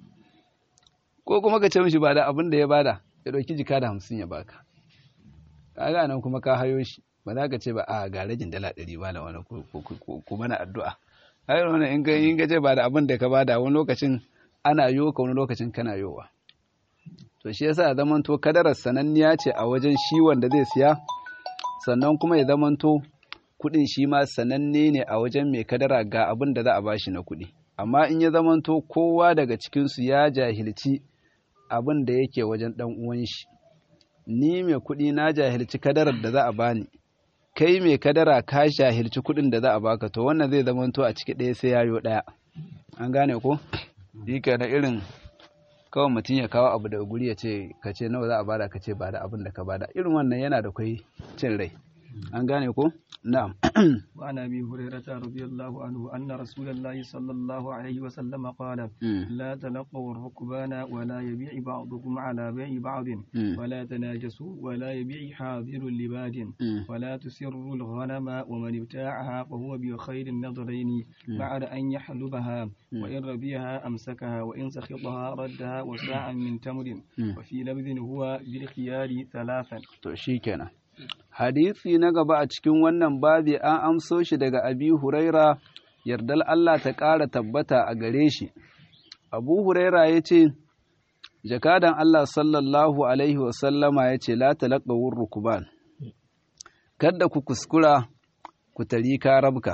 ko kuma ka ce mishi bada abin da ya bada ya ɗauki jika da hamsin ya baka kaga nan kuma ka hayo shi ba za ka ce ba a ga rajin dala ɗari ba da wani ku mana addu'a a yi wani in ka ce ba da abin da ka bada wani lokacin ana yo ka wani lokacin kana yowa to shi yasa ya zamanto kadarar sananniya ce a wajen shi wanda zai siya sannan kuma ya zamanto kuɗin shi ma sananne ne a wajen mai kadara ga abin da za a bashi na kuɗi amma in ya zamanto kowa daga cikinsu ya jahilci abin da yake wajen ɗan uwan shi ni mai kuɗi na jahilci kadarar da za a bani kai mai kadara ka jahilci kuɗin da za a baka to wannan zai zamanto a ciki ɗaya sai yayo ɗaya an gane ko dika na irin kawai mutum ya kawo abu daga guri ya ce ka ce nawa za a bada ka ce ba da abin da ka bada irin wannan yana da kwai cin rai an gane ko na'am وعن ابي هريره رضي الله عنه ان رسول الله صلى الله عليه وسلم قال لا تلقوا الركبان ولا يبيع بعضكم على بيع بعض ولا تناجسوا ولا يبيع حاضر لباد ولا تسروا الغنم ومن ابتاعها فهو بخير النظرين بعد ان يحلبها وان ربيها امسكها وان سخطها ردها وساعا من تمر وفي لبذ هو بالخيار ثلاثا to shikenan hadisi na gaba a cikin wannan babi an amso shi daga abi huraira yardal Allah ta ƙara tabbata a gare shi abu huraira ya ce jakadan Allah sallallahu alaihi wasallama ya ce la talaqawur rukuban kada ku kuskura ku tari karabka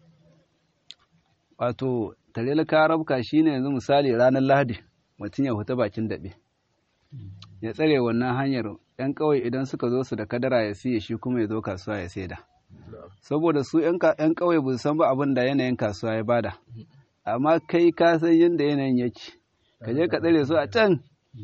wato tare karabka shine yanzu misali ranar lahadi mutum ya huta bakin daɓe ya tsare wannan hanyar ‘yan ƙauye idan suka zo su da kadara ya siye shi kuma ya zo kasuwa ya saida. Saboda su ‘yan ƙauye ba san ba abin da yanayin kasuwa ya bada, amma kai ka san yadda yanayin yake, ka je ka tsare su a can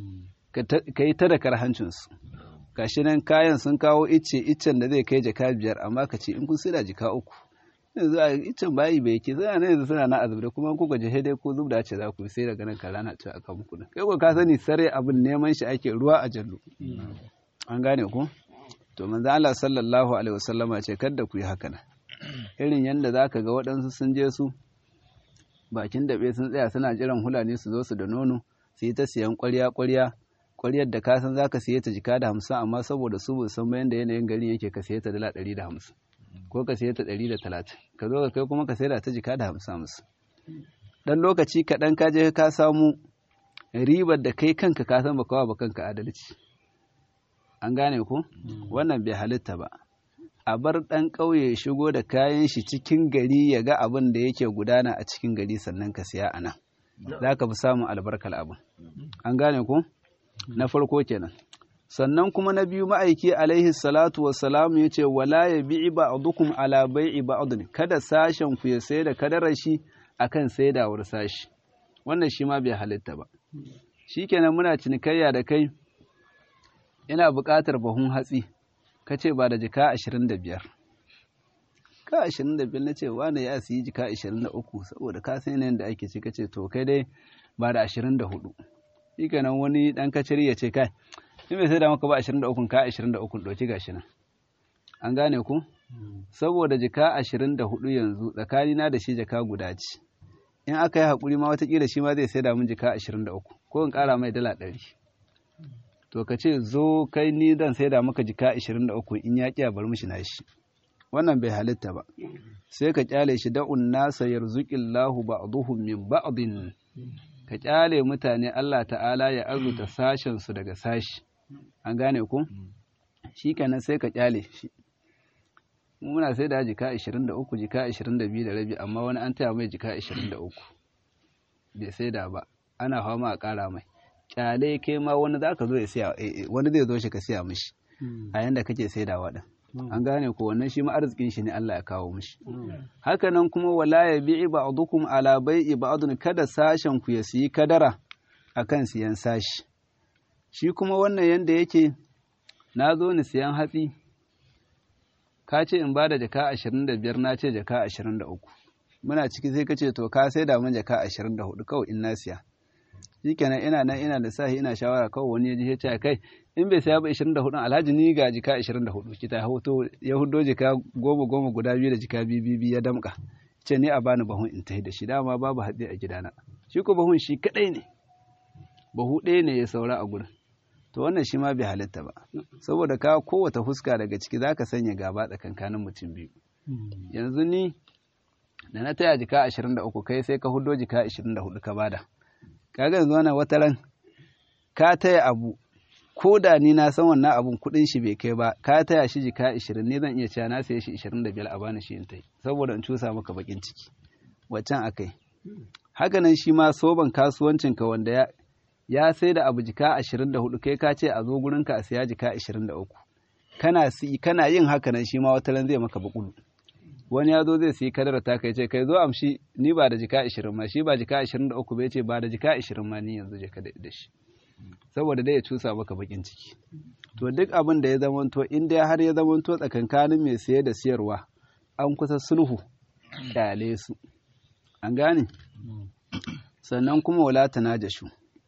ka yi ta da karhancinsu. Gashi nan kayan sun kawo icce iccen da zai kai jaka biyar amma ka ce in kun sida jika uku. yanzu a iccen bayi bai ke suna nan yanzu suna na azubda kuma ku gaji dai ko zub da ce za ku sai daga nan kala na ce aka muku kai ko ka sani sare abin neman shi ake ruwa a jallu an gane ku to manzo Allah sallallahu alaihi wasallama ce kada ku yi haka nan irin yanda zaka ga waɗansu sun je su bakin daɓe sun tsaya suna jiran hulani su zo su da nono su yi ta siyan ƙwarya ƙwarya ƙwaryar da ka san zaka siye ta jika da hamsin amma saboda su ba san bayan da yanayin garin yake ka siye ta dala ɗari da hamsin ko ka siye ta ɗari da talatin ka zo ka kai kuma ka saida ta jika da hamsin hamsin ɗan lokaci kaɗan ka je ka samu ribar da kai kanka ka san baka ba kanka adalci an gane ko wannan bai halitta ba a bar ɗan ƙauye shigo da kayan shi cikin gari ya ga abin da yake gudana a cikin gari sannan ka siya a nan za ka fi samun albarkar abin an gane ko na farko kenan sannan kuma na biyu ma'aiki alaihi salatu wassalamu ya ce wala ya bi'i ba'dukum ala bai'i ba'dun kada sashen ku ya sai da kadarar shi akan saidawar sashi wannan shi ma bai halitta ba shikenan muna cinikayya da kai ina buƙatar bahun hatsi ka ce ba da jika ashirin da biyar ka ashirin da biyar na ce wane ya siyi jika ashirin da uku saboda ka san yanayin da ake ci ka ce to kai dai ba da ashirin da hudu shikenan wani ɗan kaciri ya ce kai in bai sai da maka ba 23 ka 23 ɗauki gashi nan an gane ku saboda jika 24 yanzu tsakani na da shi jaka guda ce in aka yi haƙuri ma watakila shi ma zai sai da mun jika 23 ko in ƙara mai dala 100 to ka ce zo kai ni zan sai da maka jika 23 in ya ƙiya bar mishi nashi wannan bai halitta ba sai ka kyale shi da'un nasa yarzuqillahu ba'dhum min ba'din ka kyale mutane Allah ta'ala ya arzuta sashen su daga sashi an gane ku shi kenan sai ka kyale shi muna sai da jika 23 jika 22 da rabi amma wani an taya mai jika 23 bai sai da ba ana fama a ƙara mai kyale kai ma wani za ka zo ya siya wani zai zo shi ka siya mishi a yanda kake sai da waɗin an gane ko wannan shi ma arzikin shi ne Allah ya kawo mishi haka nan kuma wala ya bi'i ba'dukum ala bai'i ba'dun kada sashen ku ya siyi kadara akan siyan sashi shi kuma wannan yanda yake na zo ni siyan hatsi ka ce in ba da jaka ashirin da biyar na ce jaka ashirin da uku muna ciki sai ka ce to ka sai da mun jaka ashirin da hudu kawai in na siya shikenan ina nan ina da sahi ina shawara kawai wani ya ji ya ce kai in bai saya ba ashirin da hudu alhaji ni ga jika ashirin da hudu kita hoto ya hudo jika goma goma guda biyu da jika biyu biyu ya damka ce ni a bani bahun in tahi da shi dama babu hatsi a gidana shi ko bahun shi kadai ne bahu ɗaya ne ya saura a gurin to wannan shi ma bai halitta ba saboda ka kowace fuska daga ciki za ka sanya gaba tsakankanin mutum biyu yanzu ni da na taya jika ashirin da uku kai sai ka hudo jika ashirin da hudu ka bada kaga yanzu wannan wata ran ka taya abu ko da ni na san wannan abun kuɗin shi bai kai ba ka taya shi jika ashirin ni zan iya cewa na saye shi ashirin da biyar a bani shi in tai saboda in cusa maka bakin ciki waccan akai haka nan shi ma soban kasuwancinka wanda ya ya sai da abu jika ashirin da hudu kai ka ce a zo gurinka a siya jika ashirin da uku kana kana yin haka nan shi ma wata ran zai maka bakulu wani ya zo zai siyi kadara ta kai ce kai zo amshi ni ba da jika ashirin ma shi ba jika ashirin da uku bai ce ba da jika ashirin ma ni yanzu je ka da shi saboda dai ya cusa maka bakin ciki to duk abin da ya zamanto in dai har ya zamanto tsakankanin mai saye da siyarwa an kusa sulhu kyale su an gane sannan kuma wala tanajashu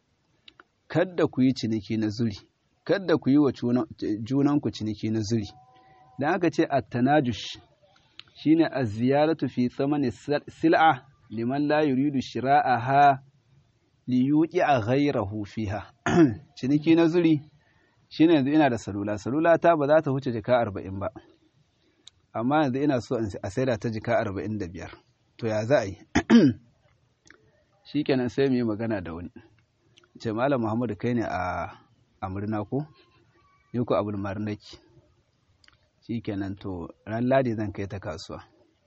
kadda ku yi ciniki na zuri kadda ku yi wa junanku ciniki na zuri dan aka ce at-tanajush shine az-ziyaratu fi thamani sil'a liman la yuridu shira'aha li yuqi'a ghayrahu fiha ciniki na zuri shine yanzu ina da salula salula ta ba za ta huce jika 40 ba amma yanzu ina so a saida ta jika 45 to ya za a yi shikenan sai mu yi magana da wani ce malam muhammadu kai ne a amurna ko yi ku abul marnaki shi kenan to ran ladi zan kai ta kasuwa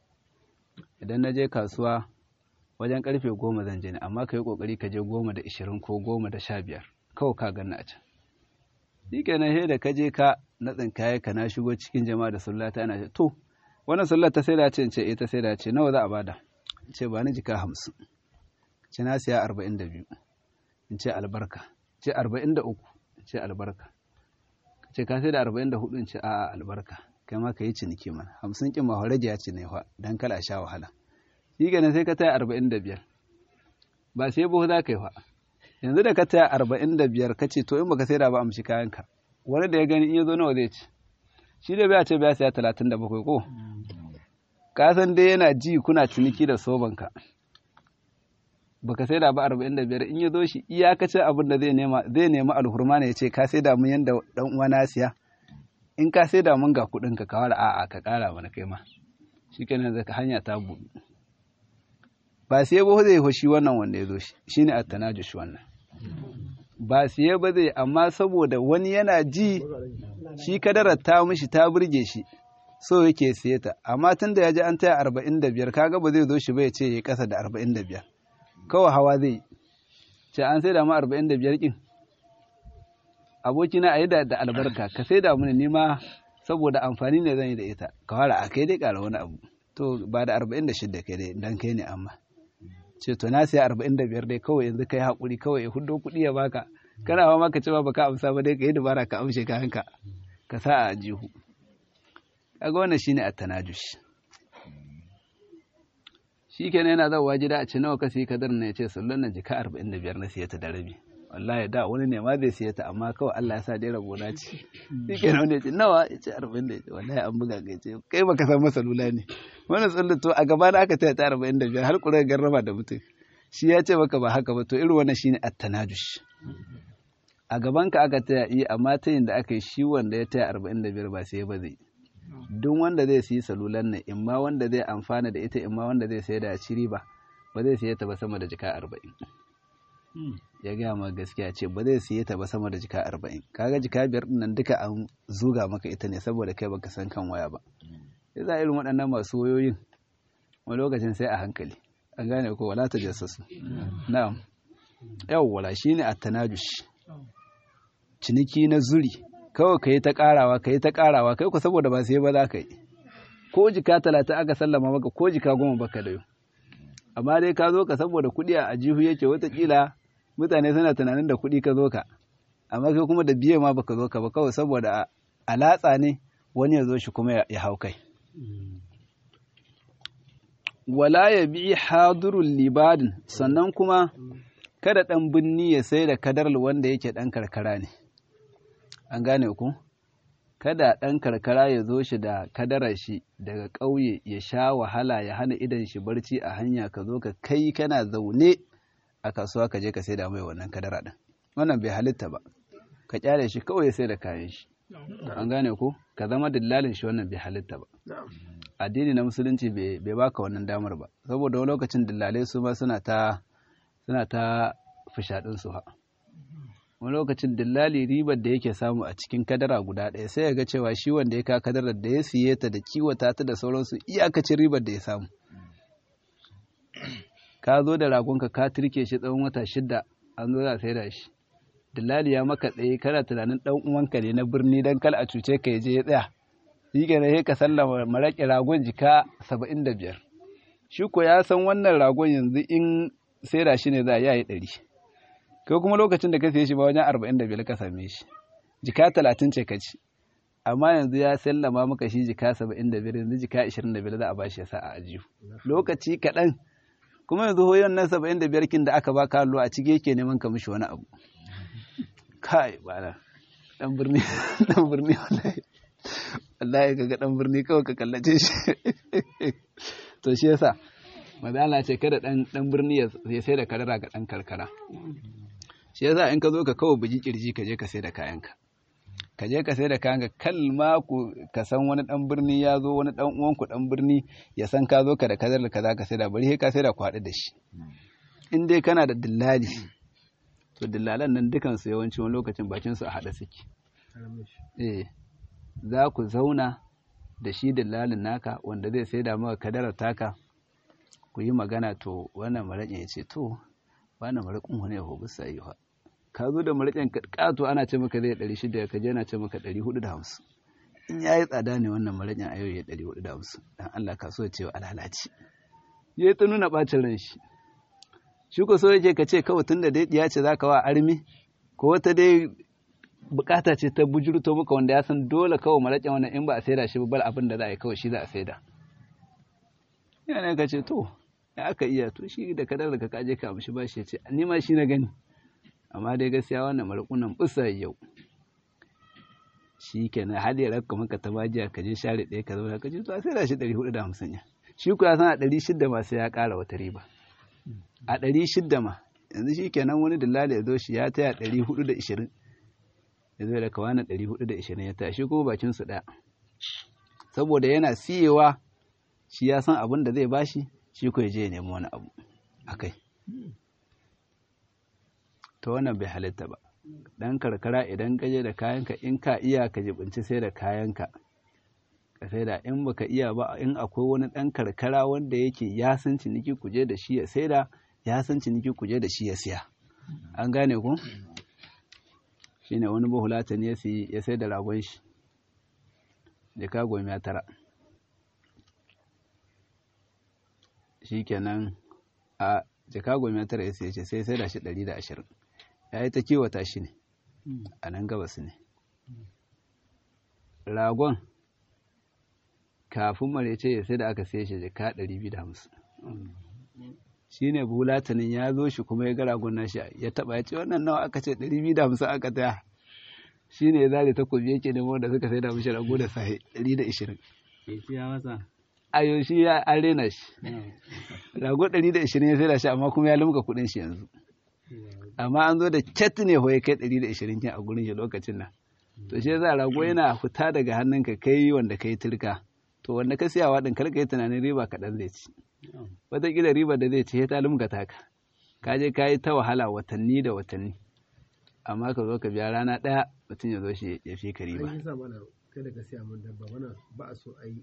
idan na je kasuwa wajen karfe goma zan je ne amma ka yi kokari ka je goma da ishirin ko goma da sha biyar kawai ka gani a can shi kenan sai da ka je ka na tsinkaye ka na shigo cikin jama'a da sallata ana ce to wannan sallar ta sai da ce in ce ita sai da ce nawa za a bada ce ba ni jika hamsin ce na siya arba'in da biyu in ce albarka ce arba'in da uku in ce albarka ce ka sai da arba'in da hudu in ce a'a albarka kai ma ka yi ciniki mana hamsin kin ma rage ya ce ne fa dan kala sha wahala shi kenan sai ka taya arba'in da biyar ba sai buhu za ka yi fa yanzu da ka taya arba'in da biyar ka ce to in baka sai da ba amshi kayanka wani da ya gani in ya zo nawa zai ci shi da bai ce bai saya talatin da bakwai ko ka san dai yana ji kuna ciniki da sobanka baka sai da ba arba'in da biyar in ya zo shi iyakacin abin da zai nema zai nema alhurma ne ya ce ka sai da mun yanda dan uwa na siya in ka sai da mun ga kuɗin ka kawar a'a ka ƙara mana kai ma shikenan zaka hanya ta buɗe ba sai ba zai hoshi wannan wanda ya zo shi shine at-tanajush wannan ba siye ba zai amma saboda wani yana ji shi kadarar ta mishi ta burge shi so yake siye ta amma tun da ya ji an taya arba'in da biyar kaga ba zai zo shi ba ya ce ya kasa da arba'in da biyar kawai hawa zai ce an sai da mu arba'in da biyar kin abokina a yi da albarka ka sai da mini nima saboda amfani ne zan yi da ita ka fara a kai dai ƙara wani abu to ba da arba'in da shidda kai dai dan kai ne amma ce to na sai arba'in da biyar dai kawai yanzu kai haƙuri kawai ya hudo kuɗi ya baka kana ma maka ce ba baka amsa ba dai ka yi dabara ka amshe kayanka ka sa a jihu kaga wannan shine at-tanajush shikenan yana zawa gida a ce nawa ka siya kadar na yace sallan nan jika 45 na siya ta da rabi wallahi da wani ne ma zai siya ta amma kawai Allah ya sa dai rabo na ci shikenan wani yace nawa yace 40 wallahi an buga ga yace kai baka san masalula ne wannan sallan to a gaba na aka taya ta 45 har kura garraba da mutum shi ya ce maka ba haka ba to irin wannan shine at-tanajush a gaban ka aka taya yi amma ta yin da aka yi shi wanda ya taya 45 ba sai ba zai duk wanda zai siyi salulan nan imma wanda zai amfana da ita imma wanda zai sayar da ciri ba ba zai siye ta ba sama da jika arba'in ya gaya ma gaskiya ce ba zai siye ta ba sama da jika arba'in kaga jika biyar nan duka an zuga maka ita ne saboda kai baka san kan waya ba sai za irin waɗannan masu wayoyin wani lokacin sai a hankali an gane ko wala ta jassasu na'am yawwala shine at-tanajush ciniki na zuri kawai ka yi ta karawa ka yi ta karawa kai ku saboda ba sai ba za ka yi ko jika talatin aka sallama maka ko jika goma baka da yau amma dai ka zo ka saboda kuɗi a ajihu yake watakila mutane suna tunanin da kuɗi ka zo ka amma kai kuma da biye ma baka zo ka ba kawai saboda alatsa ne wani ya zo shi kuma ya hau kai wala ya bi hadurul libadin sannan kuma kada ɗan binni ya sai da kadar wanda yake ɗan karkara ne an gane ku kada ɗan karkara ya zo shi da kadarar shi daga ƙauye ya sha wahala ya hana idan shi barci a hanya ka zo ka kai kana zaune a kasuwa ka je ka sai da mai wannan kadara ɗin wannan bai halitta ba ka kyale shi kawai ya sai da kayan shi an gane ku ka zama dillalin shi wannan bai halitta ba addini na musulunci bai baka wannan damar ba saboda wani lokacin dillalai su ma suna ta suna ta fishaɗin su ha wani lokacin dillali ribar da yake samu a cikin kadara guda ɗaya sai ya ga cewa shi wanda ya ka kadarar da ya siye ta da kiwata ta da sauransu iyakacin ribar da ya samu ka zo da ragonka ka turke shi tsawon wata shida an zo za sai da shi dillali ya maka tsaye kana tunanin ɗan uwanka ne na birni dan kal a cuce ka ya je ya tsaya shi ke ka sallama maraƙi ragon jika saba'in da biyar shi ko ya san wannan ragon yanzu in sai da shi ne za a yi ɗari kai kuma lokacin da ka siye shi ba wajen arba'in da biyar ka same shi jika talatin ce ka ci amma yanzu ya sallama maka shi jika saba'in da biyar yanzu jika ashirin da biyar za a ba shi ya sa a ajiyu lokaci kaɗan kuma yanzu hoyon nan saba'in da biyar kin da aka ba ka a ciki yake neman ka mishi wani abu kai ba dan birni dan birni wallahi wallahi kaga dan birni kawai ka kallace shi to shi yasa mazala ce kada dan dan birni ya sai da kadara ga dan karkara shi yasa in ka zo ka kawo bugi kirji ka je ka sai da kayanka ka je ka sai da kayanka kalma ku ka san wani dan birni ya zo wani dan uwan ku dan birni ya san ka zo ka da kadar da kaza ka sai da bari sai ka sai da kwaɗi da shi in dai kana da dillali to dillalan nan dukan su yawanci wani lokacin bakin su a hada suke eh za ku zauna da shi dillalin naka wanda zai sai da maka kadarar taka ku yi magana to wannan maraƙin ya ce to wannan maraƙin wani ya hobi sayi ha ka zo da maraƙin ƙato ana ce maka zai ɗari shida ka je na ce maka ɗari hudu da hamsin in ya yi tsada ne wannan maraƙin a yau ya ɗari hudu da hamsin dan Allah ka so ya ce wa alhalaci ya yi ta nuna ɓacin ran shi shi ko so yake ka ce kawai tun da dai ya ce za ka wa armi ko wata dai bukata ce ta bujurto maka wanda ya san dole kawai maraƙin wannan in ba a saida shi ba abin da za a yi kawai shi za a saida yana ka ce to ya aka iya to shi da kadar da ka kaje ka amshi ba shi ya ce ni ma shi na gani amma dai gaskiya wannan maraƙunan busa yau shi kenan har ya rakka maka ta bajiya ka je share ɗaya ka zauna ka ce to a saida shi ɗari hudu da hamsin ya shi ku ya san a ɗari shidda ma sai ya ƙara wata riba a ɗari shidda ma yanzu shi kenan wani dillali ya zo shi ya taya ɗari hudu da ishirin ya zo da kawana ɗari hudu da ishirin ya taya shi kuma bakin su ɗaya saboda yana siyewa shi ya san abin da zai bashi shi ko ya je ya nemi wani abu akai to wannan bai halitta ba dan karkara idan ka je da kayanka in ka iya ka jibinci sai da kayanka ka sai da in baka iya ba in akwai wani dan karkara wanda yake ya san ciniki ku je da shi ya saida ya san ciniki ku je da shi ya siya an gane ku shine wani bahulata ne ya sai da ragon shi jika goma ya tara shi kenan a jika goma ya tara ya sai sai sai da shi ɗari da ashirin ya yi ta kiwata shi ne a nan gabas ne ragon kafin marece ya sai da aka sai shi jika ɗari biyu da hamsin shi ne bulatanin ya zo shi kuma ya ga ragon nashi ya taɓa ya ce wannan nawa aka ce ɗari biyu da hamsin aka taya shi ne ya zare takobi yake nemo da suka sai da mishi rago da sahi ɗari da ishirin ayo shi ya an rena shi rago ɗari da ishirin ya sai da shi amma kuma ya limka kuɗin shi yanzu amma an zo da cat ne ho ya kai ɗari da ishirin kin a gurin shi lokacin nan to shi yasa rago yana fita daga hannunka kai wanda kai turka to wanda ka siyawa ɗin kar ka yi tunanin riba kaɗan zai ci wataƙila riba da zai ci ya ta limka taka ka je ka yi ta wahala watanni da watanni amma ka zo ka biya rana ɗaya mutum ya zo shi ya fi ka riba. An yi sa mana kada ka siya mun dabba mana ba a so a yi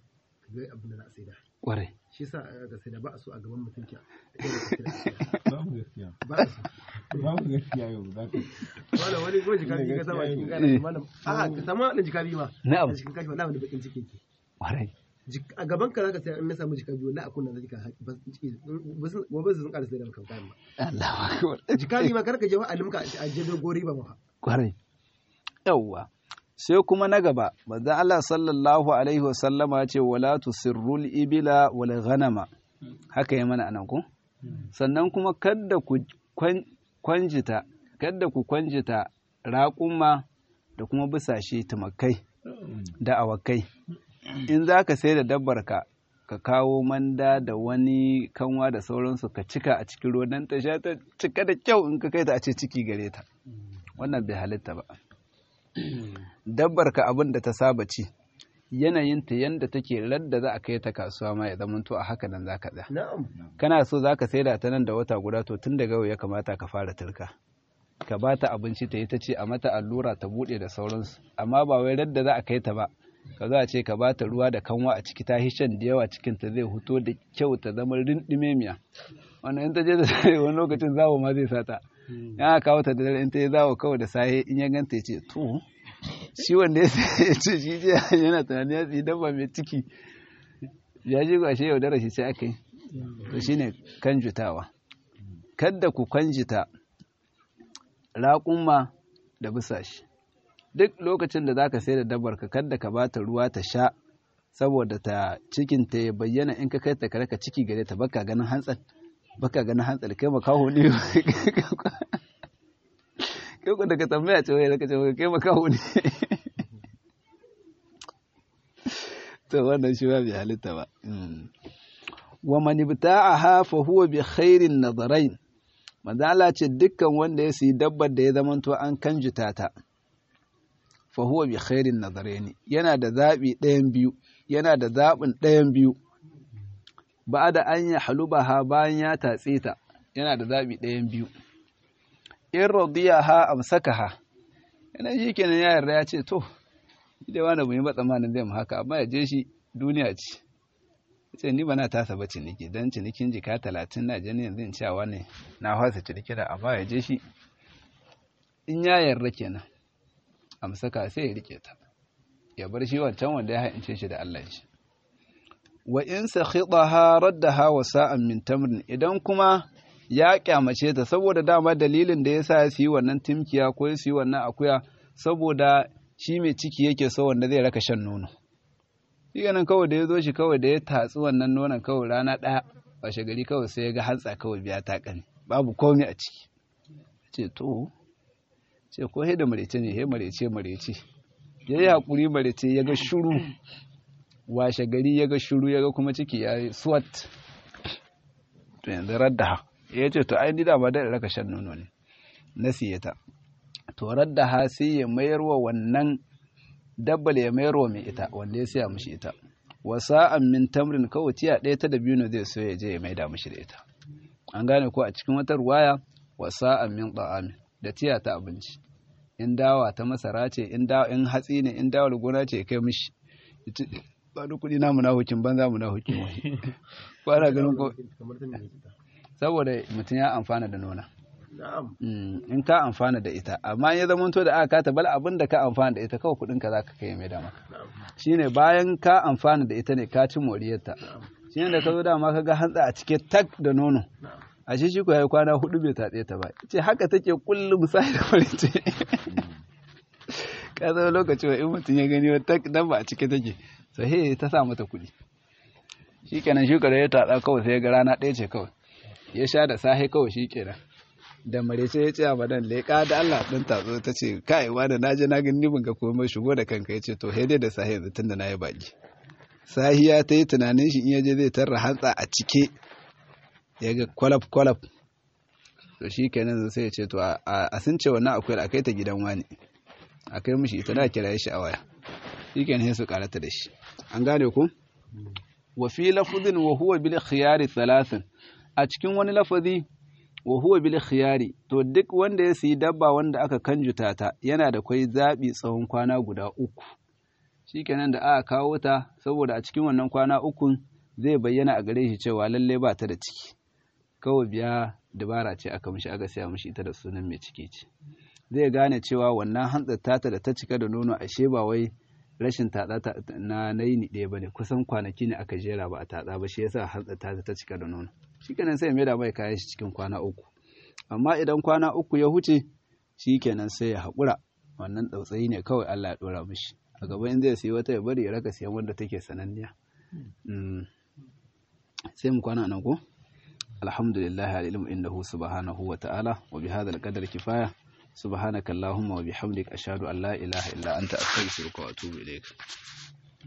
ka ga abin da za a saida kwarai shi yasa ga saida ba a so a gaban mutum ki babu gaskiya ba a so babu gaskiya yau za ka wala wani ko jika biyu ka sama cikin kana malam a ka sama wannan jika biyu ma Na'am. a cikin kashi wallahi wani bakin ciki ke kwarai Jik- a gaban ka zaka sai in na samu jika biyu wallahi a kunna zaka ba su gobe sun ƙara sai da maka kayan ba Allahu akbar jika biyu ma kar ka je wa alimka a je dogon riba ma kwarai yawwa sai kuma na gaba manzo Allah sallallahu alaihi wasallama ya ce wala tusirrul ibila wal ghanama haka ya mana anan ko sannan kuma kadda ku kwan- kwanjita kadda ku kwanjita raƙuma da kuma bisashe tumakai da awakai in za ka sai da dabbar ka ka kawo manda da wani kanwa da sauransu ka cika a cikin ruwan nan ta sha ta cika da kyau in ka kai ta a ce ciki gare ta wannan bai halitta ba dabbar ka abin da ta saba ci yanayinta yanda take radda za a kai ta kasuwa ma ya zamanto a haka nan za ka tsaya na'am kana so za ka saida ta nan da wata guda to tun daga yau ya kamata ka fara turka ka ba ta abinci ta yi ta ce a mata allura ta buɗe da sauransu amma ba wai radda za a kai ta ba ka za a ce ka ba ta ruwa da kanwa a ciki ta hishan da yawa cikin ta zai huto da kyau ta zama rindime miya wannan in ta je da wani lokacin zawo ma zai sata ya kawo ta da dare in ta yi zawo kawai da safe in ya ganta ya ce to shi wanda ya ce shi je yana tunanin ya tsi dabba mai ciki ya ji gashe yaudara shi sai aka yi to shine kanjutawa kadda ku kanjita raƙumma da bisashi duk lokacin da zaka sai da dabbar ka kadda ka bata ruwa ta sha saboda ta cikin ta ya bayyana in ka kai ta kare ka ciki gare ta baka ganin hantsal baka ganin hantsal kai makaho ne kai ku daga tambaya ce wai daga ce kai makaho ne to wannan shi ba bai halitta ba wa man ibta'aha fa huwa bi khairin nadarain manzo Allah ce dukkan wanda ya sayi dabbar da ya zamanto an kanjuta ta fa huwa bi khairin nadarain yana da zabi ɗayan biyu yana da zabin ɗayan biyu ba da an ya halubaha bayan ya tatse ta yana da zabi ɗayan biyu in radiyaha amsakaha yana shi kenan ya yarda ya ce to dai wani bai ba tsammanin zai mu haka amma ya je shi duniya ce ce ni ba na tasa ba ciniki don cinikin jika talatin na jini yanzu in cewa ne na fasa ciniki da amma ya je shi in ya yarda kenan amsaka sai ya rike ta ya bar shi wancan wanda ya haince shi da Allah shi wa in sakhidaha raddaha wa sa'an min tamrin idan kuma ya kyamace ta saboda dama dalilin da yasa ya yi wannan timkiya ko ya yi wannan akuya saboda shi mai ciki yake so wanda zai raka shan nono shi nan kawai da ya zo shi kawai da ya tatsi wannan nonon kawai rana ɗaya washe gari kawai sai ya ga hantsa kawai biya ta ƙane babu komai a ciki ce to ce ko he da marece ne he marece marece ya yi haƙuri marece ya ga shuru washe gari ya ga shuru ya ga kuma ciki ya yi swat to yanzu radda ya ce to ai ni da ba da raka shan nono ne na siye ta to radda ha sai ya mayar wa wannan dabbal ya mayar wa mai ita wanda ya siya mishi ita wa sa'an min tamrin kawai tiya ɗaya ta dabino zai so ya je ya maida mishi da ita an gane ko a cikin wata ruwaya wa sa'an min ta'amin da tiya ta abinci in dawa ta masara ce in dawa in hatsi ne in dawar gona ce kai mishi ba da kuɗi na munahukin banza munahukin wani ko ana ganin ko kamar ta mai kita saboda mutum ya amfana da nona na'am in ka amfana da ita amma ya zama to da aka kata bal abin da ka amfana da ita kawai kudin ka zaka kai mai dama shine bayan ka amfana da ita ne ka ci moriyarta shine da ka zo dama ka ga hantsa a cike tak da nono a shi shi ko yayi kwana hudu bai tatse ta ba ce haka take kullum sai da farice ka zo lokaci wa in mutum ya gani wata dan ba a cike take sai ta sa mata kuɗi shikenan shi ya tatsa kawai sai ya ga rana ɗaya ce kawai ya sha da sahe kawai shikenan da marece ya ce a madan leƙa da Allah ɗin tatso ta ce kai wani na je na gani ni ban ga komai shigo da kanka ya ce to dai da sahi yanzu tunda na yi baki sahiya ta yi tunanin shi in ya je zai tarra hantsa a cike ya ga kwalaf kwalaf to shi kenan sai ya ce to a sun ce wannan akwai a kai ta gidan wani a kai mishi ita na kira shi a waya shi kenan sai su karata da shi an gane ku wa fi lafuzin wa huwa bil khiyari thalathin a cikin wani lafazi wa huwa bil khiyari to duk wanda ya siyi dabba wanda aka kanjuta ta yana da kwai zabi tsawon kwana guda uku shikenan da aka kawo ta saboda a cikin wannan kwana ukun zai bayyana a gare shi cewa lalle ba ta da ciki kawai biya dabara ce aka mishi aka siya mishi ita da sunan mai ciki ce zai gane cewa wannan hantsar tata da ta cika da nono ashe ba wai rashin tatsa na naini ɗaya bane kusan kwanaki ne aka jera ba a tatsa ba shi yasa hantsar tata ta cika da nono shikenan sai mai da mai kayan shi cikin kwana uku amma idan kwana uku ya huce shikenan sai ya haƙura wannan tsautsayi ne kawai Allah ya ɗora mishi a gaba in zai sayi wata ya bari ya raka siyan wanda take sananniya sai mu kwana nan ko alhamdulillah alilmu indahu subhanahu wa ta'ala wa bi hadha alqadar kifaya subhanaka allahumma wa bihamdika ashhadu an la ilaha illa anta astaghfiruka wa atubu ilayk